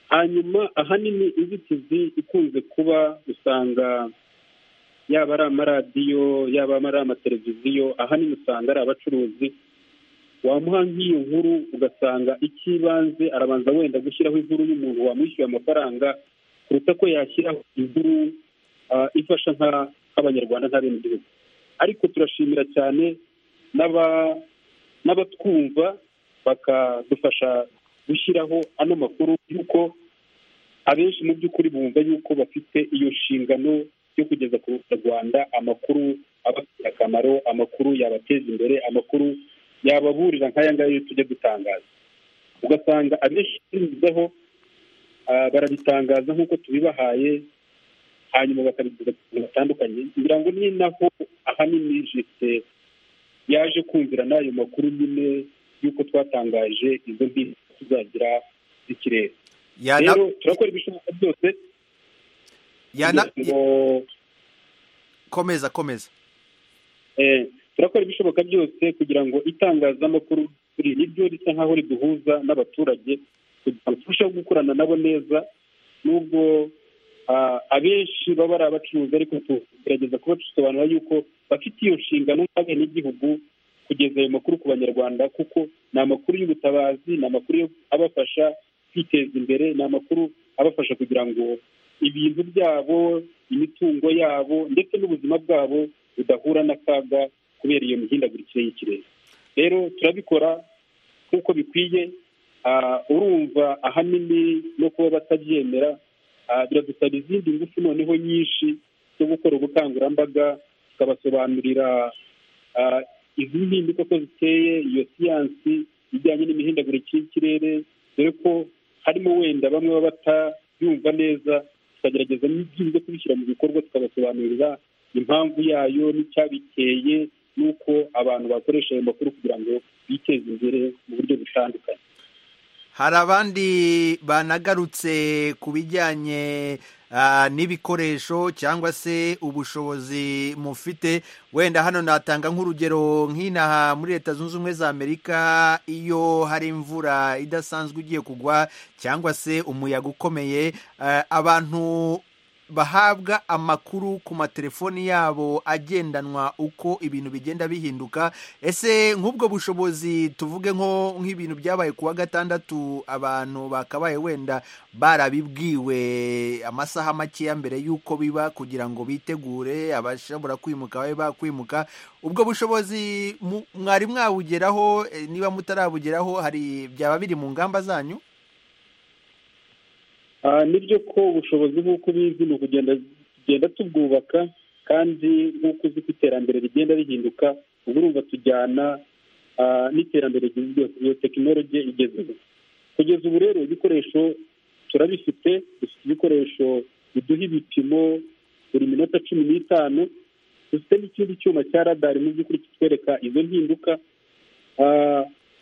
hanyuma ahanini inzitizi ikunze kuba usanga yaba ari amaradiyo yaba ari amateleviziyo ahanini usanga ari abacuruzi wamuha nk'iyo nkuru ugasanga icy'ibanze arabanza wenda gushyiraho inkuru y'umuntu wamwishyuye amafaranga kuruta ko yashyiraho inkuru ifasha nk'abanyarwanda nk'abenegihugu ariko turashimira cyane n'abatwumva bakadufasha gushyiraho ano makuru y'uko abenshi mu by'ukuri bumva yuko bafite iyo nshingano yo kugeza ku banyarwanda amakuru abafitiye akamaro amakuru yabateza imbere amakuru yababurira nk'aya ngaya tujya dutangaza ugasanga abenshi binyuzeho barabitangaza nk'uko tubibahaye hanyuma bakabigeza ku bintu batandukanye kugira ngo ni naho ahanini jisite yaje kumvira n'ayo makuru nyine y'uko twatangaje izo mbiri tuzagira z'ikirere rero turakora ibishoboka byose komeza komeza turakora ibishoboka byose kugira ngo itangazamakuru niryo risa nk'aho riduhuza n'abaturage kugira ngo turusheho gukorana nabo neza n'ubwo abenshi baba ari abacuruzi ariko tugerageza kubasobanurira yuko bafite iyo nshingano nk'abenegihugu kugeza ayo makuru ku banyarwanda kuko ni amakuru y'ubutabazi ni amakuru abafasha kwiteza imbere ni amakuru abafasha kugira ngo ibintu byabo imitungo yabo ndetse n'ubuzima bwabo budahura n'akaga kubera iyo mihindagurikire y'ikirere rero turabikora nk'uko bikwiye urumva ahanini no kuba batabyemera biradusaba izindi ngufu noneho nyinshi zo gukora ubukangurambaga tukabasobanurira izi mpinduka ko ziteye iyo siyansi ijyanye n'imihindagurikire y'ikirere dore ko harimo wenda bamwe baba batayumva neza tukagerageza n'ibyo kubishyira mu bikorwa tukabasobanurira impamvu yayo n'icyabiteye n'uko abantu bakoresha ayo makuru kugira ngo biteze imbere mu buryo butandukanye hari abandi banagarutse ku bijyanye n'ibikoresho cyangwa se ubushobozi mufite wenda hano natanga nk'urugero nk'inaha muri leta zunze ubumwe za amerika iyo hari imvura idasanzwe igiye kugwa cyangwa se umuyaga ukomeye abantu bahabwa amakuru ku matelefoni yabo agendanwa uko ibintu bigenda bihinduka ese nk'ubwo bushobozi tuvuge nko nk'ibintu byabaye ku wa gatandatu abantu bakabaye wenda barabibwiwe amasaha amasaha makeya mbere y'uko biba kugira ngo bitegure abashobora kwimuka babe bakwimuka ubwo bushobozi mwari mwabugeraho niba mutarabugeraho hari byaba biri mu ngamba zanyu nibyo ko ubushobozi nk'uko ubizi ni ukugenda tugenda tubwubaka kandi nk'uko uzi ko iterambere rigenda rihinduka ubu urumva tujyana n'iterambere rigezweho iyo tekinoloji igezweho kugeza ubu rero ibikoresho turabifite dufite ibikoresho biduha ibipimo buri minota cumi n'itanu dufite n'ikindi cyuma cya radari mu by'ukuri kitwereka izo mpinduka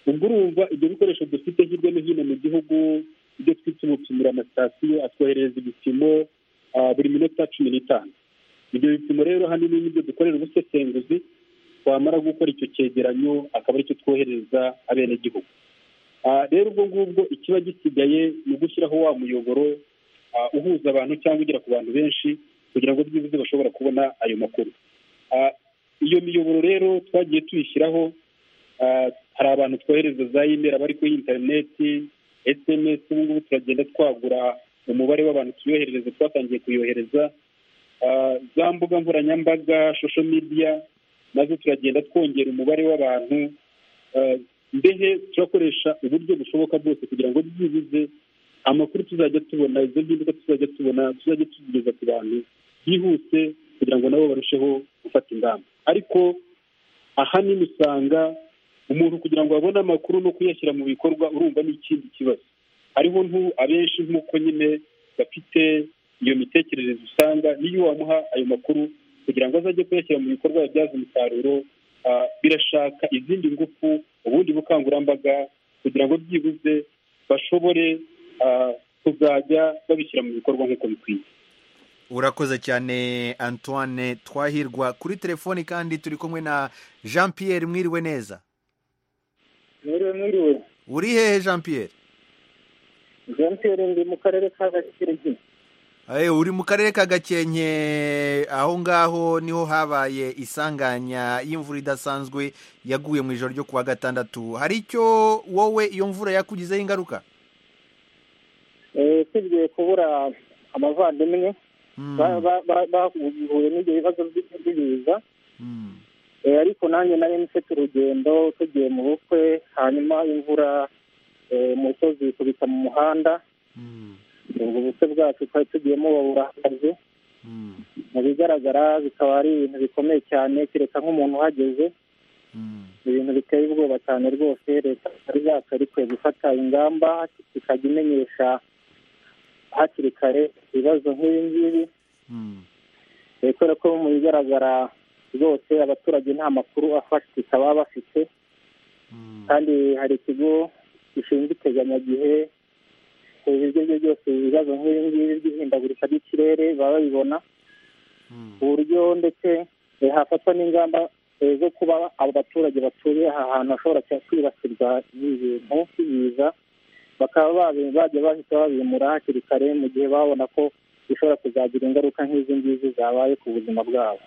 ubwo urumva ibyo bikoresho dufite hirya no hino mu gihugu ibyo twita ubupimira amasitasiyo atwoherereza ibipimo buri minota cumi n'itanu ibyo bipimo rero ahanini nibyo dukorera ubusesenguzi twamara gukora icyo cyegeranyo akaba aricyo twoherereza abenegihugu rero ubwo ngubwo ikiba gisigaye ni ugushyiraho wa muyoboro uhuza abantu cyangwa ugera ku bantu benshi kugira ngo byibuze bashobora kubona ayo makuru iyo miyoboro rero twagiye tuyishyiraho hari abantu twohereza za imeri bari kuri interineti esemesi ubu ngubu turagenda twagura umubare w'abantu tuyoherereza twatangiye kuyohereza za mbuga nkoranyambaga shosho midiya nazo turagenda twongera umubare w'abantu mbehe turakoresha uburyo bushoboka bwose kugira ngo byibuze amakuru tuzajya tubona izo mpinduka tuzajya tubona tuzajya tugeza ku bantu byihuse kugira ngo nabo barusheho gufata ingamba ariko ahanini usanga umuntu kugira ngo abone amakuru no kuyashyira mu bikorwa urumva n'ikindi kibazo hariho abenshi nk'uko nyine bafite iyo mitekerereze usanga n'iyo wamuha ayo makuru kugira ngo azajye kuyashyira mu bikorwa yabyaza umusaruro birashaka izindi ngufu ubundi bukangurambaga kugira ngo byibuze bashobore kuzajya babishyira mu bikorwa nk'uko bikwiye urakoze cyane antoine twahirwa kuri telefoni kandi turi kumwe na jean Pierre mwiriwe neza uri hehe jean Pierre jean Pierre ndi mu karere ka gakenke uri mu karere ka gakenke aho ngaho niho habaye isanganya y'imvura idasanzwe yaguye mu ijoro ryo ku wa gatandatu hari icyo wowe iyo mvura yakugizeho ingaruka usibye kubura amavandimwe bahuye n'ibyo bibazo by'ibiza ariko nanjye nari mfite urugendo tugiye mu bukwe hanyuma imvura umusozi ikubita mu muhanda ubwo bukwe bwacu twari tugiyemo baburahagaze mu bigaragara bikaba ari ibintu bikomeye cyane kereka nk'umuntu uhageze ibintu biteye ubwoba cyane rwose leta itari yacu ikwiye gufata ingamba ikajya imenyesha hakiri kare ibibazo nk'ibi ngibi kubera ko mu bigaragara rwose abaturage nta makuru afatika baba bafite kandi hari ikigo gishinzwe iteganyagihe ibyo byo byose ibibazo nk'ibi ngibi by'ihindagurika ry'ikirere baba babibona ku buryo ndetse hafatwa n'ingamba zo kuba abo baturage batuye aha hantu hashobora kwibasirwa n'ibintu by'ibiza bakaba bajya bahita babimura hakiri kare mu gihe babona ko bishobora kuzagira ingaruka nk'izi ngizi zabaye ku buzima bwabo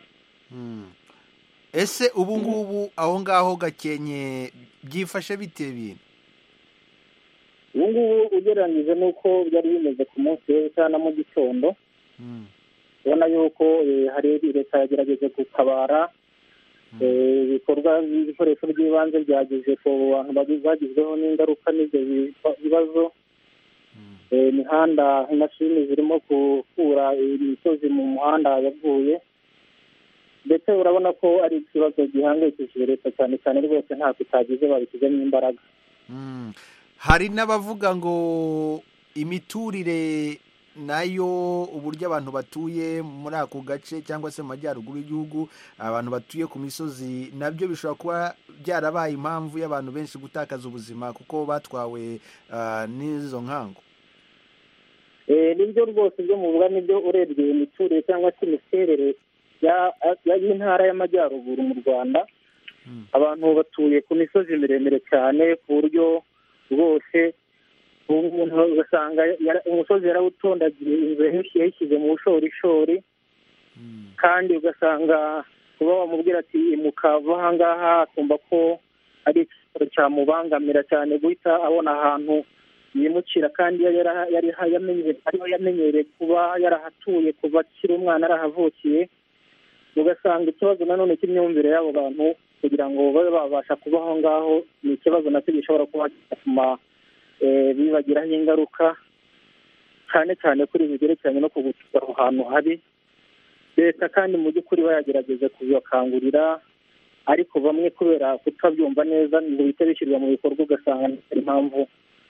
ese ubu ngubu aho ngaho gakenye byifashe bite bintu ubu ngubu ugereranyije n'uko byari bimeze ku munsi w'ejo na mu gitondo ubona yuko hari leta yagerageje gutabara ibikorwa ibikoresho by'ibanze byageze ku bantu bagizweho n'ingaruka n'ibyo bibazo imihanda imashini zirimo gukura imisozi mu muhanda yaguye ndetse urabona ko ari ikibazo gihangayikishije leta cyane cyane rwose ntabwo itagize babishyizemo imbaraga hari n'abavuga ngo imiturire nayo uburyo abantu batuye muri ako gace cyangwa se mu majyaruguru y'igihugu abantu batuye ku misozi nabyo bishobora kuba byarabaye impamvu y'abantu benshi gutakaza ubuzima kuko batwawe n'izo nkangu nibyo rwose ibyo muvuga nibyo urebye imiturire cyangwa se imiterere y'intara y'amajyaruguru mu rwanda abantu batuye ku misozi miremire cyane ku buryo rwose umuntu ugasanga umusozi yarawutondagiye inzu yayishyize mu bushorishori kandi ugasanga kuba wamubwira ati mukava aha ngaha akumva ko ari ikibazo cyamubangamira cyane guhita abona ahantu yimukira kandi ariho yamenyereye kuba yarahatuye kuva akiri umwana arahavukiye ugasanga ikibazo nanone cy'imyumvire y'abo bantu kugira ngo babe babasha kuba aho ngaho ni ikibazo nacyo gishobora kuba cyatuma bibagiraho ingaruka cyane cyane kuri bigerekeranye no kugutuza aho hantu hari leta kandi mu by'ukuri bayagerageza kubibakangurira ariko bamwe kubera kutabyumva neza ngo bihite bishyirwa mu bikorwa ugasanga ari impamvu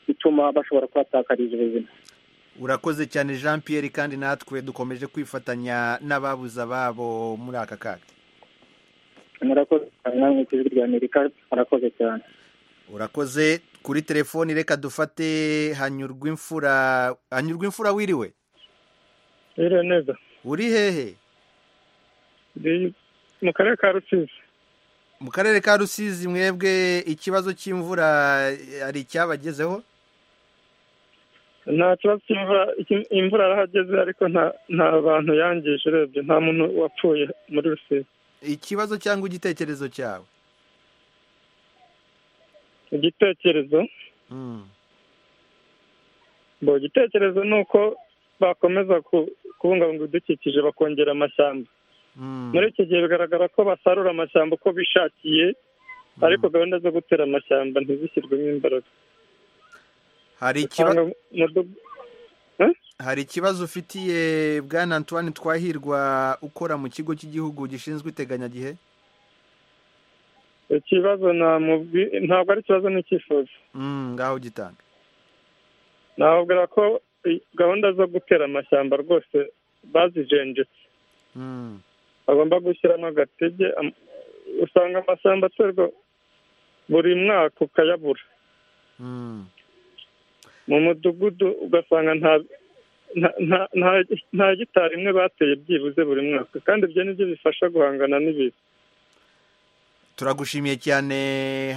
ituma bashobora kuhatakariza ubuzima urakoze cyane jean Pierre kandi natwe dukomeje kwifatanya n'ababuze ababo muri aka kaga murakoze cyane namwe ku ijwi rya amerika murakoze cyane urakoze kuri telefoni reka dufate hanyurwa imfura hanyurwa imfura wiriwe wiriwe neza uri hehe mu karere ka rusizi mu karere ka rusizi mwebwe ikibazo cy'imvura hari icyabagezeho nta kibazo cy'imvura imvura arahageze ariko nta bantu yangije urebye nta muntu wapfuye muri rusizi ikibazo cyangwa igitekerezo cyawe igitekerezo igitekerezo ni uko bakomeza kubungabunga ibidukikije bakongera amashyamba muri iki gihe bigaragara ko basarura amashyamba uko bishakiye ariko gahunda zo gutera amashyamba ntizishyirwemo imbaraga hari ikibazo ufitiye bwana antoine twahirwa ukora mu kigo cy'igihugu gishinzwe iteganyagihe ikibazo ntabwo ari ikibazo n'icyifuzo ngaho gitanga nababwira ko gahunda zo gutera amashyamba rwose bazijenjetse bagomba gushyiramo agatege usanga amashyamba aterwa buri mwaka ukayabura mu mudugudu ugasanga nta gitari imwe bateye byibuze buri mwaka kandi ibyo nibyo bifasha guhangana n'ibiza turagushimiye cyane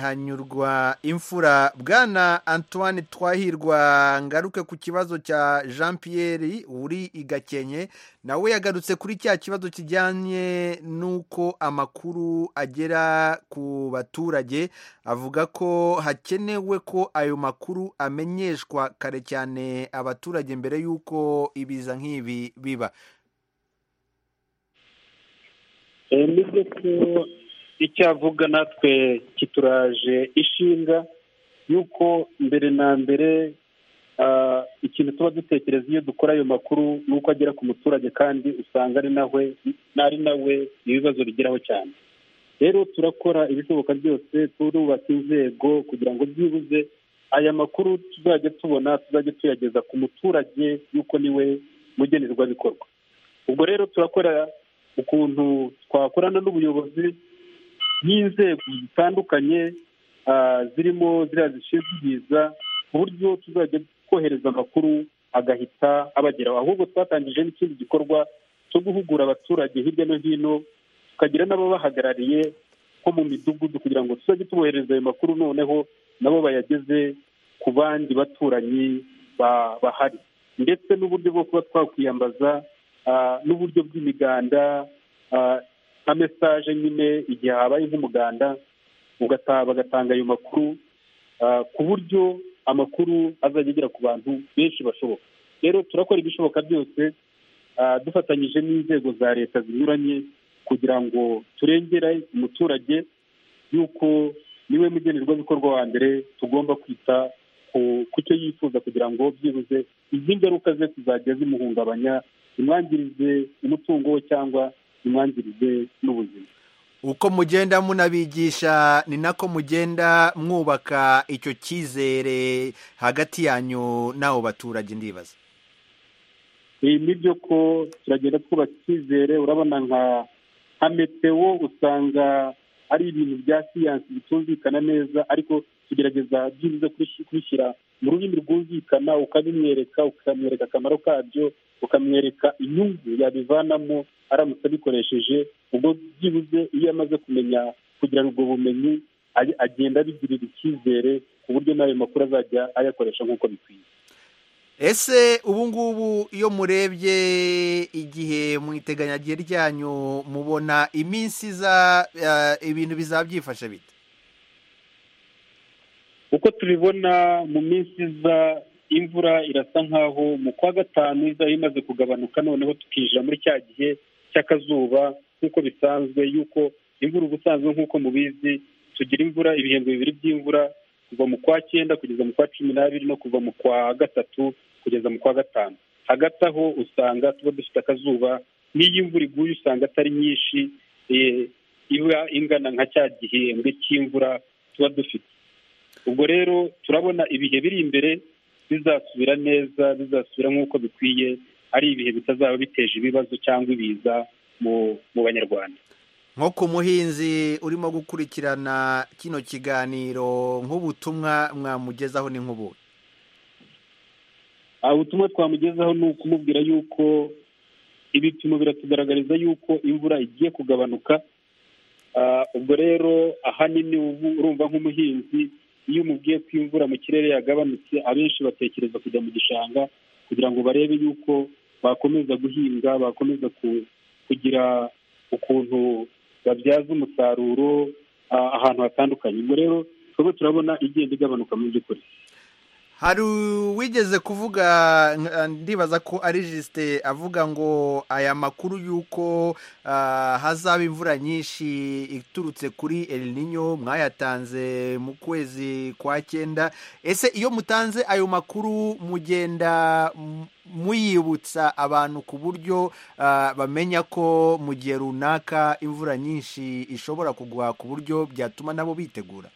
hanyurwa imfura bwana antoine twahirwa ngaruke ku kibazo cya jean Pierre uri i gakenke nawe yagarutse kuri cya kibazo kijyanye n'uko amakuru agera ku baturage avuga ko hakenewe ko ayo makuru amenyeshwa kare cyane abaturage mbere y'uko ibiza nk'ibi biba icyo avuga natwe kituraje ishinga y'uko mbere na mbere ikintu tuba dutekereza iyo dukora ayo makuru ni uko agera ku muturage kandi usanga ari nawe ari nawe ibibazo bigeraho cyane rero turakora ibishoboka byose turubaka inzego kugira ngo byibuze aya makuru tuzajya tubona tuzajya tuyageza ku muturage y'uko niwe mugenerwabikorwa ubwo rero turakora ukuntu twakorana n'ubuyobozi n'inzego zitandukanye zirimo ziriya zishinzwe ibiza ku buryo tuzajya twohereza amakuru agahita abageraho ahubwo twatangije n'ikindi gikorwa cyo guhugura abaturage hirya no hino tukagira n'ababahagarariye nko mu midugudu kugira ngo tuzajye tubohereza ayo makuru noneho nabo bayageze ku bandi baturanyi bahari ndetse n'uburyo bwo kuba twakwiyambaza n'uburyo bw'imiganda nka mesaje nyine igihe habaye nk'umuganda bagatanga ayo makuru ku buryo amakuru azajya agera ku bantu benshi bashoboka rero turakora ibishoboka byose dufatanyije n'inzego za leta zinyuranye kugira ngo turengere umuturage y'uko niwe mugenerwabikorwa wa mbere tugomba kwita ku cyo yifuza kugira ngo byibuze izi ngaruka ze tuzajya zimuhungabanya imwangirize umutungo we cyangwa imyangirize n'ubuzima uko mugenda munabigisha ni nako mugenda mwubaka icyo cyizere hagati yanyu n'abo baturage ndibaza ibi nibyo ko turagenda twubaka icyizere urabona nka nka metewo usanga ari ibintu bya siyansi bitumvikana neza ariko tugerageza byibuze kubishyira mu rurimi rwumvikana ukabimwereka ukamwereka akamaro kabyo ukamwereka inyungu yabivanamo aramutse abikoresheje ubwo byibuze iyo amaze kumenya kugira ubwo bumenyi agenda abigirira icyizere ku buryo n'ayo makuru azajya ayakoresha nk'uko bikwiye ese ubu ngubu iyo murebye igihe mu iteganyagihe ryanyu mubona iminsi iza ibintu bizabyifasha bite uko tubibona mu minsi iza imvura irasa nk'aho mu kwa gatanu izaba imaze kugabanuka noneho tukinjira muri cya gihe cy'akazuba nk'uko bisanzwe y'uko imvura ubusanzwe nk'uko mubizi tugira imvura ibihembwe bibiri by'imvura kuva mu kwa cyenda kugeza mu kwa cumi n'abiri no kuva mu kwa gatatu kugeza mu kwa gatanu hagati aho usanga tuba dufite akazuba n'iyo imvura iguye usanga atari nyinshi iba ingana nka cya gihembwe cy'imvura tuba dufite ubwo rero turabona ibihe biri imbere bizasubira neza bizasubira nk'uko bikwiye ari ibihe bitazaba biteje ibibazo cyangwa ibiza mu banyarwanda nko ku muhinzi urimo gukurikirana kino kiganiro nk'ubutumwa mwamugezaho ni nk'ubu ubutumwa twamugezaho ni ukumubwira yuko ibipimo biratugaragariza yuko imvura igiye kugabanuka ubwo rero ahanini ubu urumva nk'umuhinzi iyo umubwiye ko imvura mu kirere yagabanutse abenshi batekereza kujya mu gishanga kugira ngo barebe yuko bakomeza guhinga bakomeza kugira ukuntu babyaza umusaruro ahantu hatandukanye ubwo rero twebwe turabona igenda igabanuka mu by'ukuri hari uwigeze kuvuga ndibaza ko ari jisite avuga ngo aya makuru y'uko hazaba imvura nyinshi iturutse kuri Ninyo mwayatanze mu kwezi kwa cyenda ese iyo mutanze ayo makuru mugenda muyibutsa abantu ku buryo bamenya ko mu gihe runaka imvura nyinshi ishobora kugwa ku buryo byatuma nabo bitegura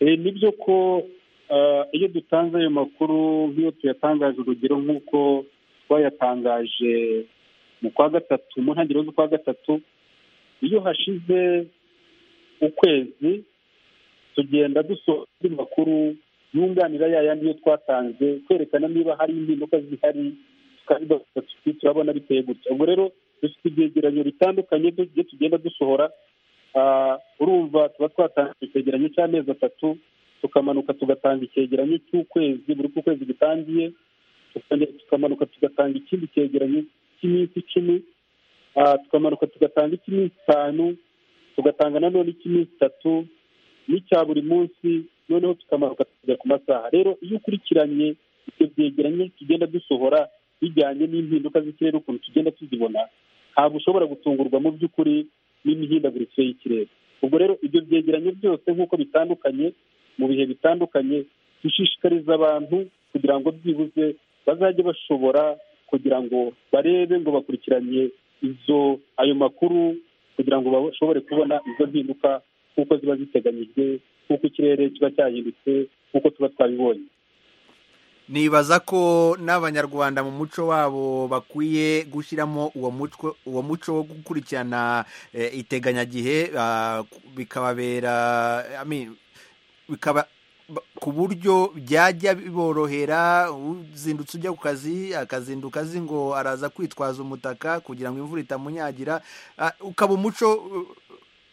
nibyo ko iyo dutanze ayo makuru nk'iyo tuyatangaje urugero nk'uko twayatangaje mu kwa gatatu mu ntangiriro z'ukwa gatatu iyo hashize ukwezi tugenda dusohora andi makuru yunganira ya yandi yo twatanze kwerekana niba hari impinduka zihari turabona biteye gutya ubwo rero dufite ibyegeranyo bitandukanye byo tugenda dusohora urumva tuba twatanze icyegeranyo cy'amezi atatu tukamanuka tugatanga icyegeranyo cy'ukwezi buri uko ukwezi gitangiye tukamanuka tugatanga ikindi cyegeranyo cy'iminsi icumi tukamanuka tugatanga icy'iminsi itanu tugatanga nanone icy'iminsi itatu n'icya buri munsi noneho tukamanuka tukajya ku masaha rero iyo ukurikiranye ibyo byegeranye tugenda dusohora bijyanye n'impinduka z'ikirere ukuntu tugenda tuzibona ntabwo ushobora gutungurwa mu by'ukuri n'imihindagurikire y'ikirere ubwo rero ibyo byegeranyo byose nk'uko bitandukanye mu bihe bitandukanye dushishikariza abantu kugira ngo byibuze bazajye bashobora kugira ngo barebe ngo bakurikiranye izo ayo makuru kugira ngo bashobore kubona izo mpinduka kuko ziba ziteganyijwe kuko ikirere kiba cyahindutse kuko tuba twabibonye nibaza ko n'abanyarwanda mu muco wabo bakwiye gushyiramo uwo muco wo gukurikirana iteganyagihe bikababera bikaba ku buryo byajya biborohera uzindutse ujya ku kazi akazinduka azi ngo araza kwitwaza umutaka kugira ngo imvura itamunyagira ukaba umuco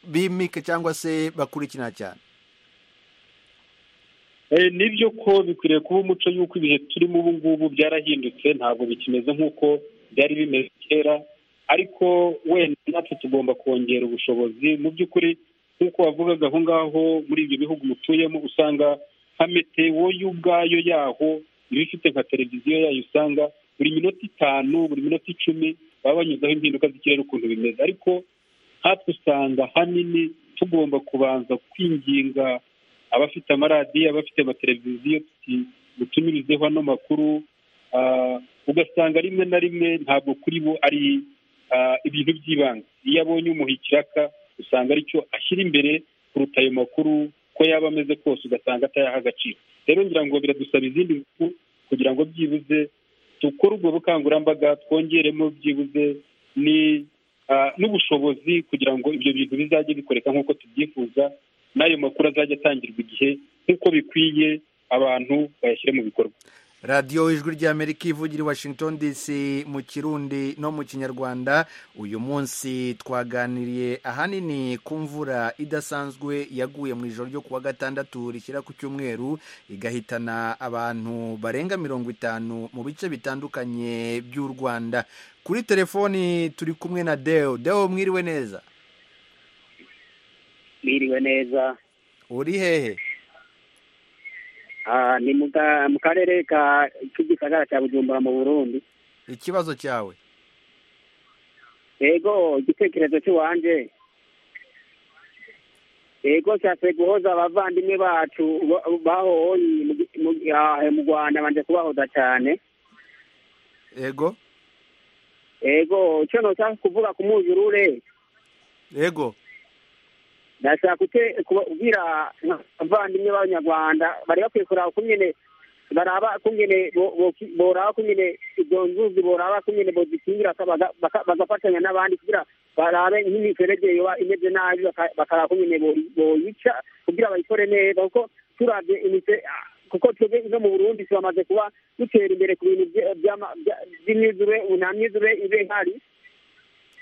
bimike cyangwa se bakurikirana cyane nibyo ko bikwiriye kuba umuco y'uko ibihe turimo ubu ngubu byarahindutse ntabwo bikimeze nk'uko byari bimeze kera ariko wenda natwe tugomba kongera ubushobozi mu by'ukuri nk'uko wavugaga aho ngaho muri ibyo bihugu mutuyemo usanga nka metewo y'ubwayo yaho iba ifite nka televiziyo yayo usanga buri minota itanu buri minota icumi baba banyuzeho impinduka z'ikirere ukuntu bimeze ariko nkatwe usanga ahanini tugomba kubanza kwinginga abafite amaradiyo abafite amateleviziyo dutumirizeho ano makuru ugasanga rimwe na rimwe ntabwo kuri bo ari ibintu by'ibanze iyo abonye umuha ikiraka usanga aricyo ashyira imbere kuruta ayo makuru ko yaba ameze kose ugasanga atayaha agaciro rero ngira ngo biradusaba izindi ngufu kugira ngo byibuze dukore ubwo bukangurambaga twongeremo byibuze ni n'ubushobozi kugira ngo ibyo bintu bizajye bikoreka nk'uko tubyifuza n'ayo makuru azajya atangirwa igihe nk'uko bikwiye abantu bayashyire mu bikorwa radiyo ijwi ry'amerika ivugira i washington dc mu kirundi no mu kinyarwanda uyu munsi twaganiriye ahanini ku mvura idasanzwe yaguye mu ijoro ryo kuwa gatandatu rishyira ku cyumweru igahitana abantu barenga mirongo itanu mu bice bitandukanye by'u rwanda kuri telefoni turi kumwe na deo deo mwiriwe neza mwiriwe neza uri hehe ni mu karere ka k'igisagara cya bujumbura mu burundi ikibazo cyawe yego igitekerezo cy'iwanjye yego cyase guhoza abavandimwe bacu bahoye mu rwanda banje kubahoza cyane yego yego icyo ntushaka kuvuga ku muzurure yego ndashaka kubwira abavandimwe b'abanyarwanda bari bakwiye kuraba kunyene baraba kunyene boraba kunyene izo nzuzi boraba kunyene bozikingira bagafatanya n'abandi kugira barabe nk'imiferege yoba imeze nabi bakaraba kunyene boyica kugira bayikore neza kuko turabye kuko twebwe no mu burundi tubamaze kuba dutera imbere ku bintu by'imyizure nta myizure ibe ihari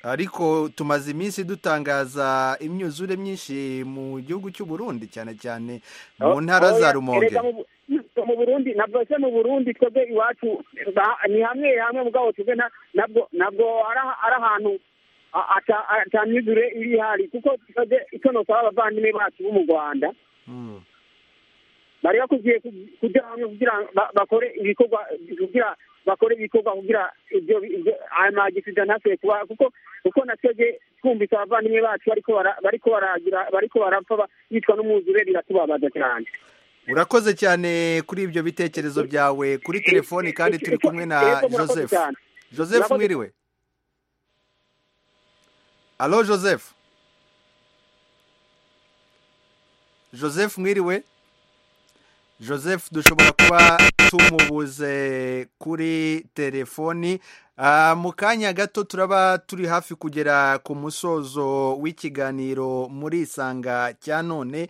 ariko tumaze iminsi dutangaza imyuzure myinshi mu gihugu cy'u Burundi cyane cyane mu ntara za rumonge mu burundi nabwo se mu burundi twebwe iwacu ni hamwe hamwe mugabo twebwe nabwo nabwo ari ahantu atamyuzure iri ihari kuko twebwe icyo ntusaba abavandimwe bacu bo mu rwanda bari bakwiye kujya hamwe kugira bakore ibikorwa kugira bakora ibikorwa kugira ibyo ayo magisiza ntasuye kuba kuko kuko natwebwe twumvise abavandimwe bacu bariko baragira bariko barapfa yitwa n'umwuzure biratubabaza cyane urakoze cyane kuri ibyo bitekerezo byawe kuri telefoni kandi turi kumwe na joseph joseph mwiriwe alo joseph joseph mwiriwe joseph dushobora kuba tumubuze kuri telefoni mu kanya gato turaba turi hafi kugera ku musozo w'ikiganiro muri isanga cya none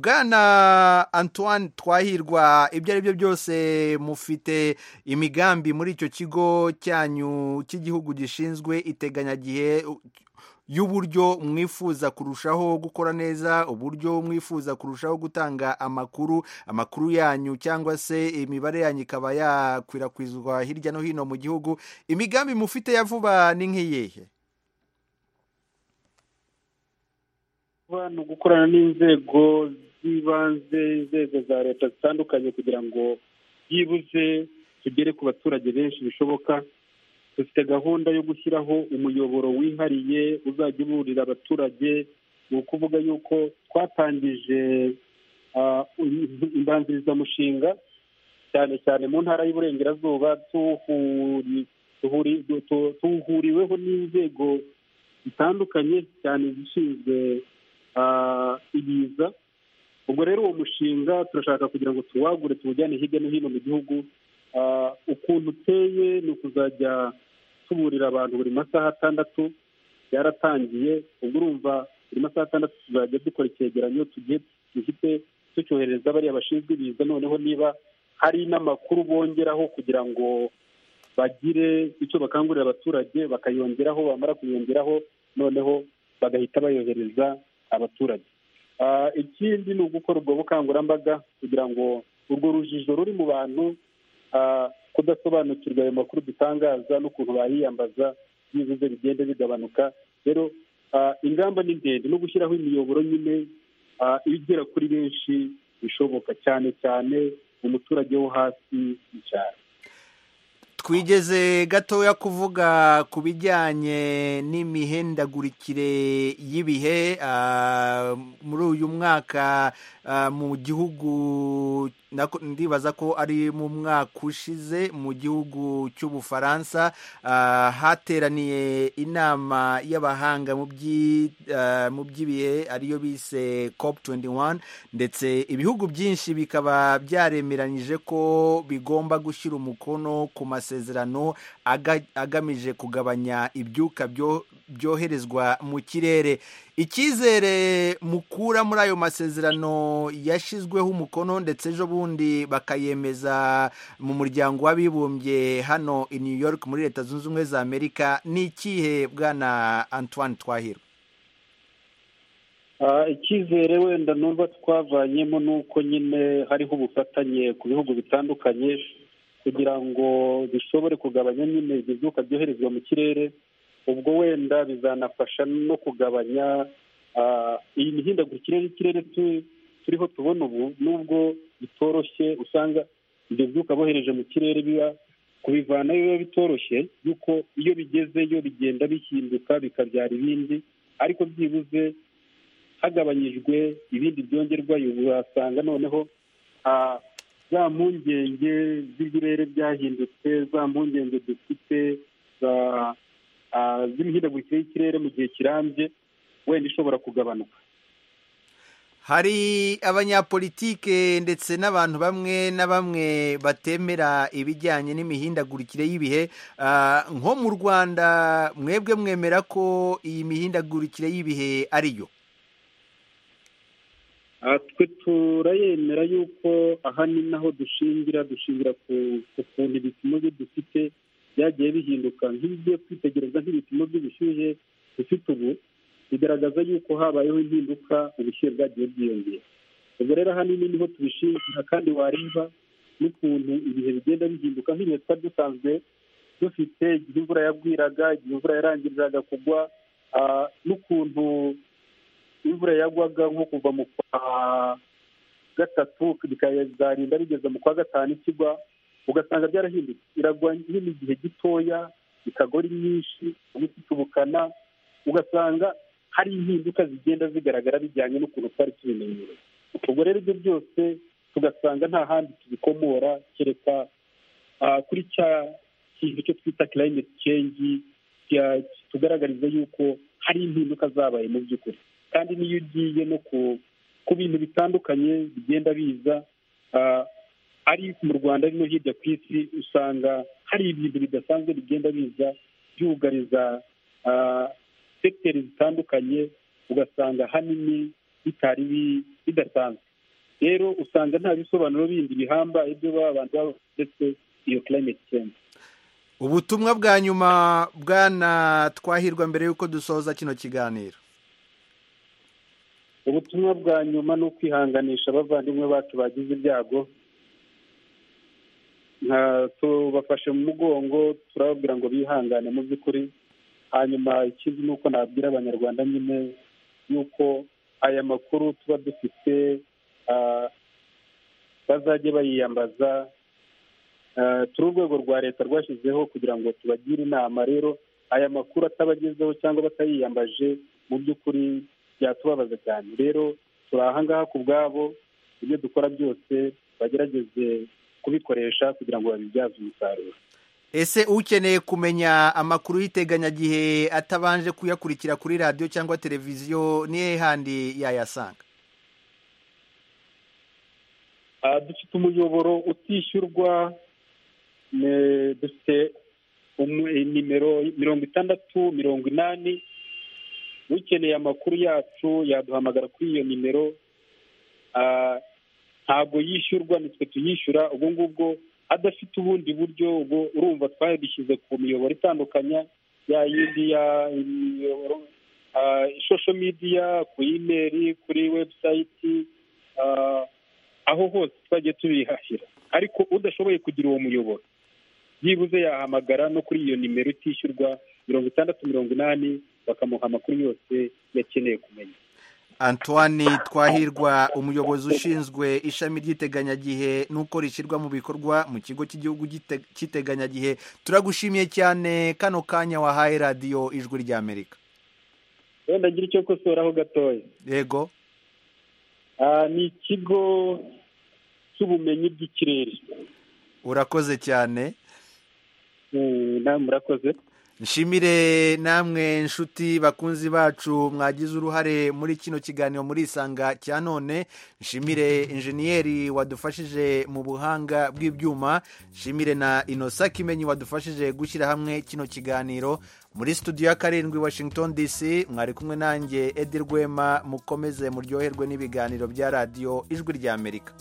bwana antoine twahirwa ibyo ari byo byose mufite imigambi muri icyo kigo cyanyu cy'igihugu gishinzwe iteganyagihe y'uburyo mwifuza kurushaho gukora neza uburyo mwifuza kurushaho gutanga amakuru amakuru yanyu cyangwa se imibare yanyu ikaba yakwirakwizwa hirya no hino mu gihugu imigambi mufite ya vuba ni nk'iyihe ni gukorana n'inzego z'ibanze inzego za leta zitandukanye kugira ngo byibuze tugere ku baturage benshi bishoboka dufite gahunda yo gushyiraho umuyoboro wihariye uzajya uburira abaturage ni ukuvuga yuko twatangije imbanzirizamushinga cyane cyane mu ntara y'uburengerazuba tuhuriweho n'inzego zitandukanye cyane zishinzwe ibiza ubwo rero uwo mushinga turashaka kugira ngo tuwagure tuwujyane hirya no hino mu gihugu ukuntu uteye ni ukuzajya tuburira abantu buri masaha atandatu byaratangiye ubwo urumva buri masaha atandatu tuzajya dukora icyegeranyo tugiye dufite tucyoherereza bariya bashinzwe ibiza noneho niba hari n'amakuru bongeraho kugira ngo bagire icyo bakangurira abaturage bakayongeraho bamara kuyongeraho noneho bagahita bayohereza abaturage ikindi ni ugukora ubwo bukangurambaga kugira ngo urwo rujijo ruri mu bantu kudasobanukirwa ayo makuru dutangaza n'ukuntu bayiyambaza byibuze bigenda bigabanuka rero ingamba ni ndende no gushyiraho imiyoboro nyine igera kuri benshi bishoboka cyane cyane umuturage wo hasi mu cyaro twigeze gatoya kuvuga ku bijyanye n'imihendagurikire y'ibihe muri uyu mwaka mu gihugu ndibaza ko ari mu mwaka ushize mu gihugu cy'ubufaransa hateraniye inama y'abahanga mu by'ibihe ariyo bise cop 21 ndetse ibihugu byinshi bikaba byaremeranyije ko bigomba gushyira umukono ku masezerano agamije kugabanya ibyuka byoherezwa mu kirere icyizere mukura muri ayo masezerano yashyizweho umukono ndetse ejo bundi bakayemeza mu muryango w'abibumbye hano i new york muri leta zunze ubumwe za amerika ni ikihe bwana antoine twahirwa icyizere wenda numva twavanyemo ni uko nyine hariho ubufatanye ku bihugu bitandukanye kugira ngo bishobore kugabanya nyine ibyuka byoherezwa mu kirere ubwo wenda bizanafasha no kugabanya iyi mihindagurikire y'ikirere turiho tubona ubu nubwo bitoroshye usanga ibyo byuka bohereje mu kirere biba kubivanayo biba bitoroshye yuko iyo bigezeyo bigenda bihinduka bikabyara ibindi ariko byibuze hagabanyijwe ibindi byongerwa wasanga noneho za mpungenge z'ibirere byahindutse za mpungenge dufite za z'imihindagurikire y'ikirere mu gihe kirambye wenda ishobora kugabanuka hari abanyapolitike ndetse n'abantu bamwe na bamwe batemera ibijyanye n'imihindagurikire y'ibihe nko mu rwanda mwebwe mwemera ko iyi mihindagurikire y'ibihe ari yo twe turayemera yuko aha ni naho dushingira dushingira ku kuntu ibipimo byo dufite byagiye bihinduka nk'ibigiye kwitegereza nk'ibipimo by'ubushyuhe dufite ubu bigaragaza yuko habayeho impinduka ubushyuhe bwagiye bwiyongera ubwo rero ahanini niho tubishingira kandi wareba n'ukuntu ibihe bigenda bihinduka nk'ibihe twari dusanzwe dufite igihe imvura yagwiraga igihe imvura yarangiriraga kugwa n'ukuntu imvura yagwaga nko kuva mu kwa gatatu bikazarinda bigeze mu kwa gatanu ikigwa ugasanga byarahindutse iragwa nyine igihe gitoya ikagori nyinshi ifite ubukana ugasanga hari impinduka zigenda zigaragara bijyanye n'ukuntu twari tubimenyereye ubwo rero ibyo byose tugasanga nta handi tubikomora kereka kuri cya kintu cyo twita climate change tugaragariza yuko hari impinduka zabaye mu by'ukuri kandi n'iyo ugiye no ku bintu bitandukanye bigenda biza ari mu rwanda no hirya ku isi usanga hari ibintu bidasanzwe bigenda biza byugariza sekiteri zitandukanye ugasanga ahanini bitari bidasanzwe rero usanga nta bisobanuro bindi bihambaye byo baba abantu baba ndetse iyo climate change ubutumwa bwa nyuma bwana twahirwa mbere y'uko dusoza kino kiganiro ubutumwa bwa nyuma ni ukwihanganisha abavandimwe bacu bagize ibyago tubafashe mu mugongo turababwira ngo bihangane mu by'ukuri hanyuma ikindi ni uko nabwira abanyarwanda nyine yuko aya makuru tuba dufite bazajye bayiyambaza turi urwego rwa leta rwashyizeho kugira ngo tubagire inama rero aya makuru atabagezeho cyangwa batayiyambaje mu by'ukuri byatubabaza cyane rero turi ahangaha ku bwabo ibyo dukora byose bagerageze kubikoresha kugira ngo babibyaze umusaruro ese ukeneye kumenya amakuru y'iteganyagihe atabanje kuyakurikira kuri radiyo cyangwa televiziyo nihe handi yayasanga dufite umuyoboro utishyurwa dufite nimero mirongo itandatu mirongo inani ukeneye amakuru yacu yaduhamagara kuri iyo nimero ntabwo yishyurwa nitwe tuyishyura ubwo ngubwo adafite ubundi buryo ubwo urumva twari dushyize ku miyoboro itandukanya ya yindi ya imiyoboro ishosho midiya ku imeri kuri webusayiti aho hose twagiye tubihahira ariko udashoboye kugira uwo muyoboro byibuze yahamagara no kuri iyo nimero itishyurwa mirongo itandatu mirongo inani bakamuha amakuru yose yakeneye kumenya antoine twahirwa umuyobozi ushinzwe ishami ry'iteganyagihe n'uko rishyirwa mu bikorwa mu kigo cy'igihugu cy'iteganyagihe turagushimiye cyane kano kanya wahaye radiyo ijwi ry'amerika wenda ngira icyo kosoraho gatoya yego ni ikigo cy'ubumenyi bw'ikirere urakoze cyane namwe murakoze nshimire namwe nshuti bakunzi bacu mwagize uruhare muri kino kiganiro muri isanga cya none nshimire injeniyeri wadufashije mu buhanga bw'ibyuma nshimire na inosa kimenyi wadufashije gushyira hamwe kino kiganiro muri studio ya karindwi washington dc mwari kumwe nanjye edi rwema mukomeze muryoherwe n'ibiganiro bya radiyo ijwi ry'amerika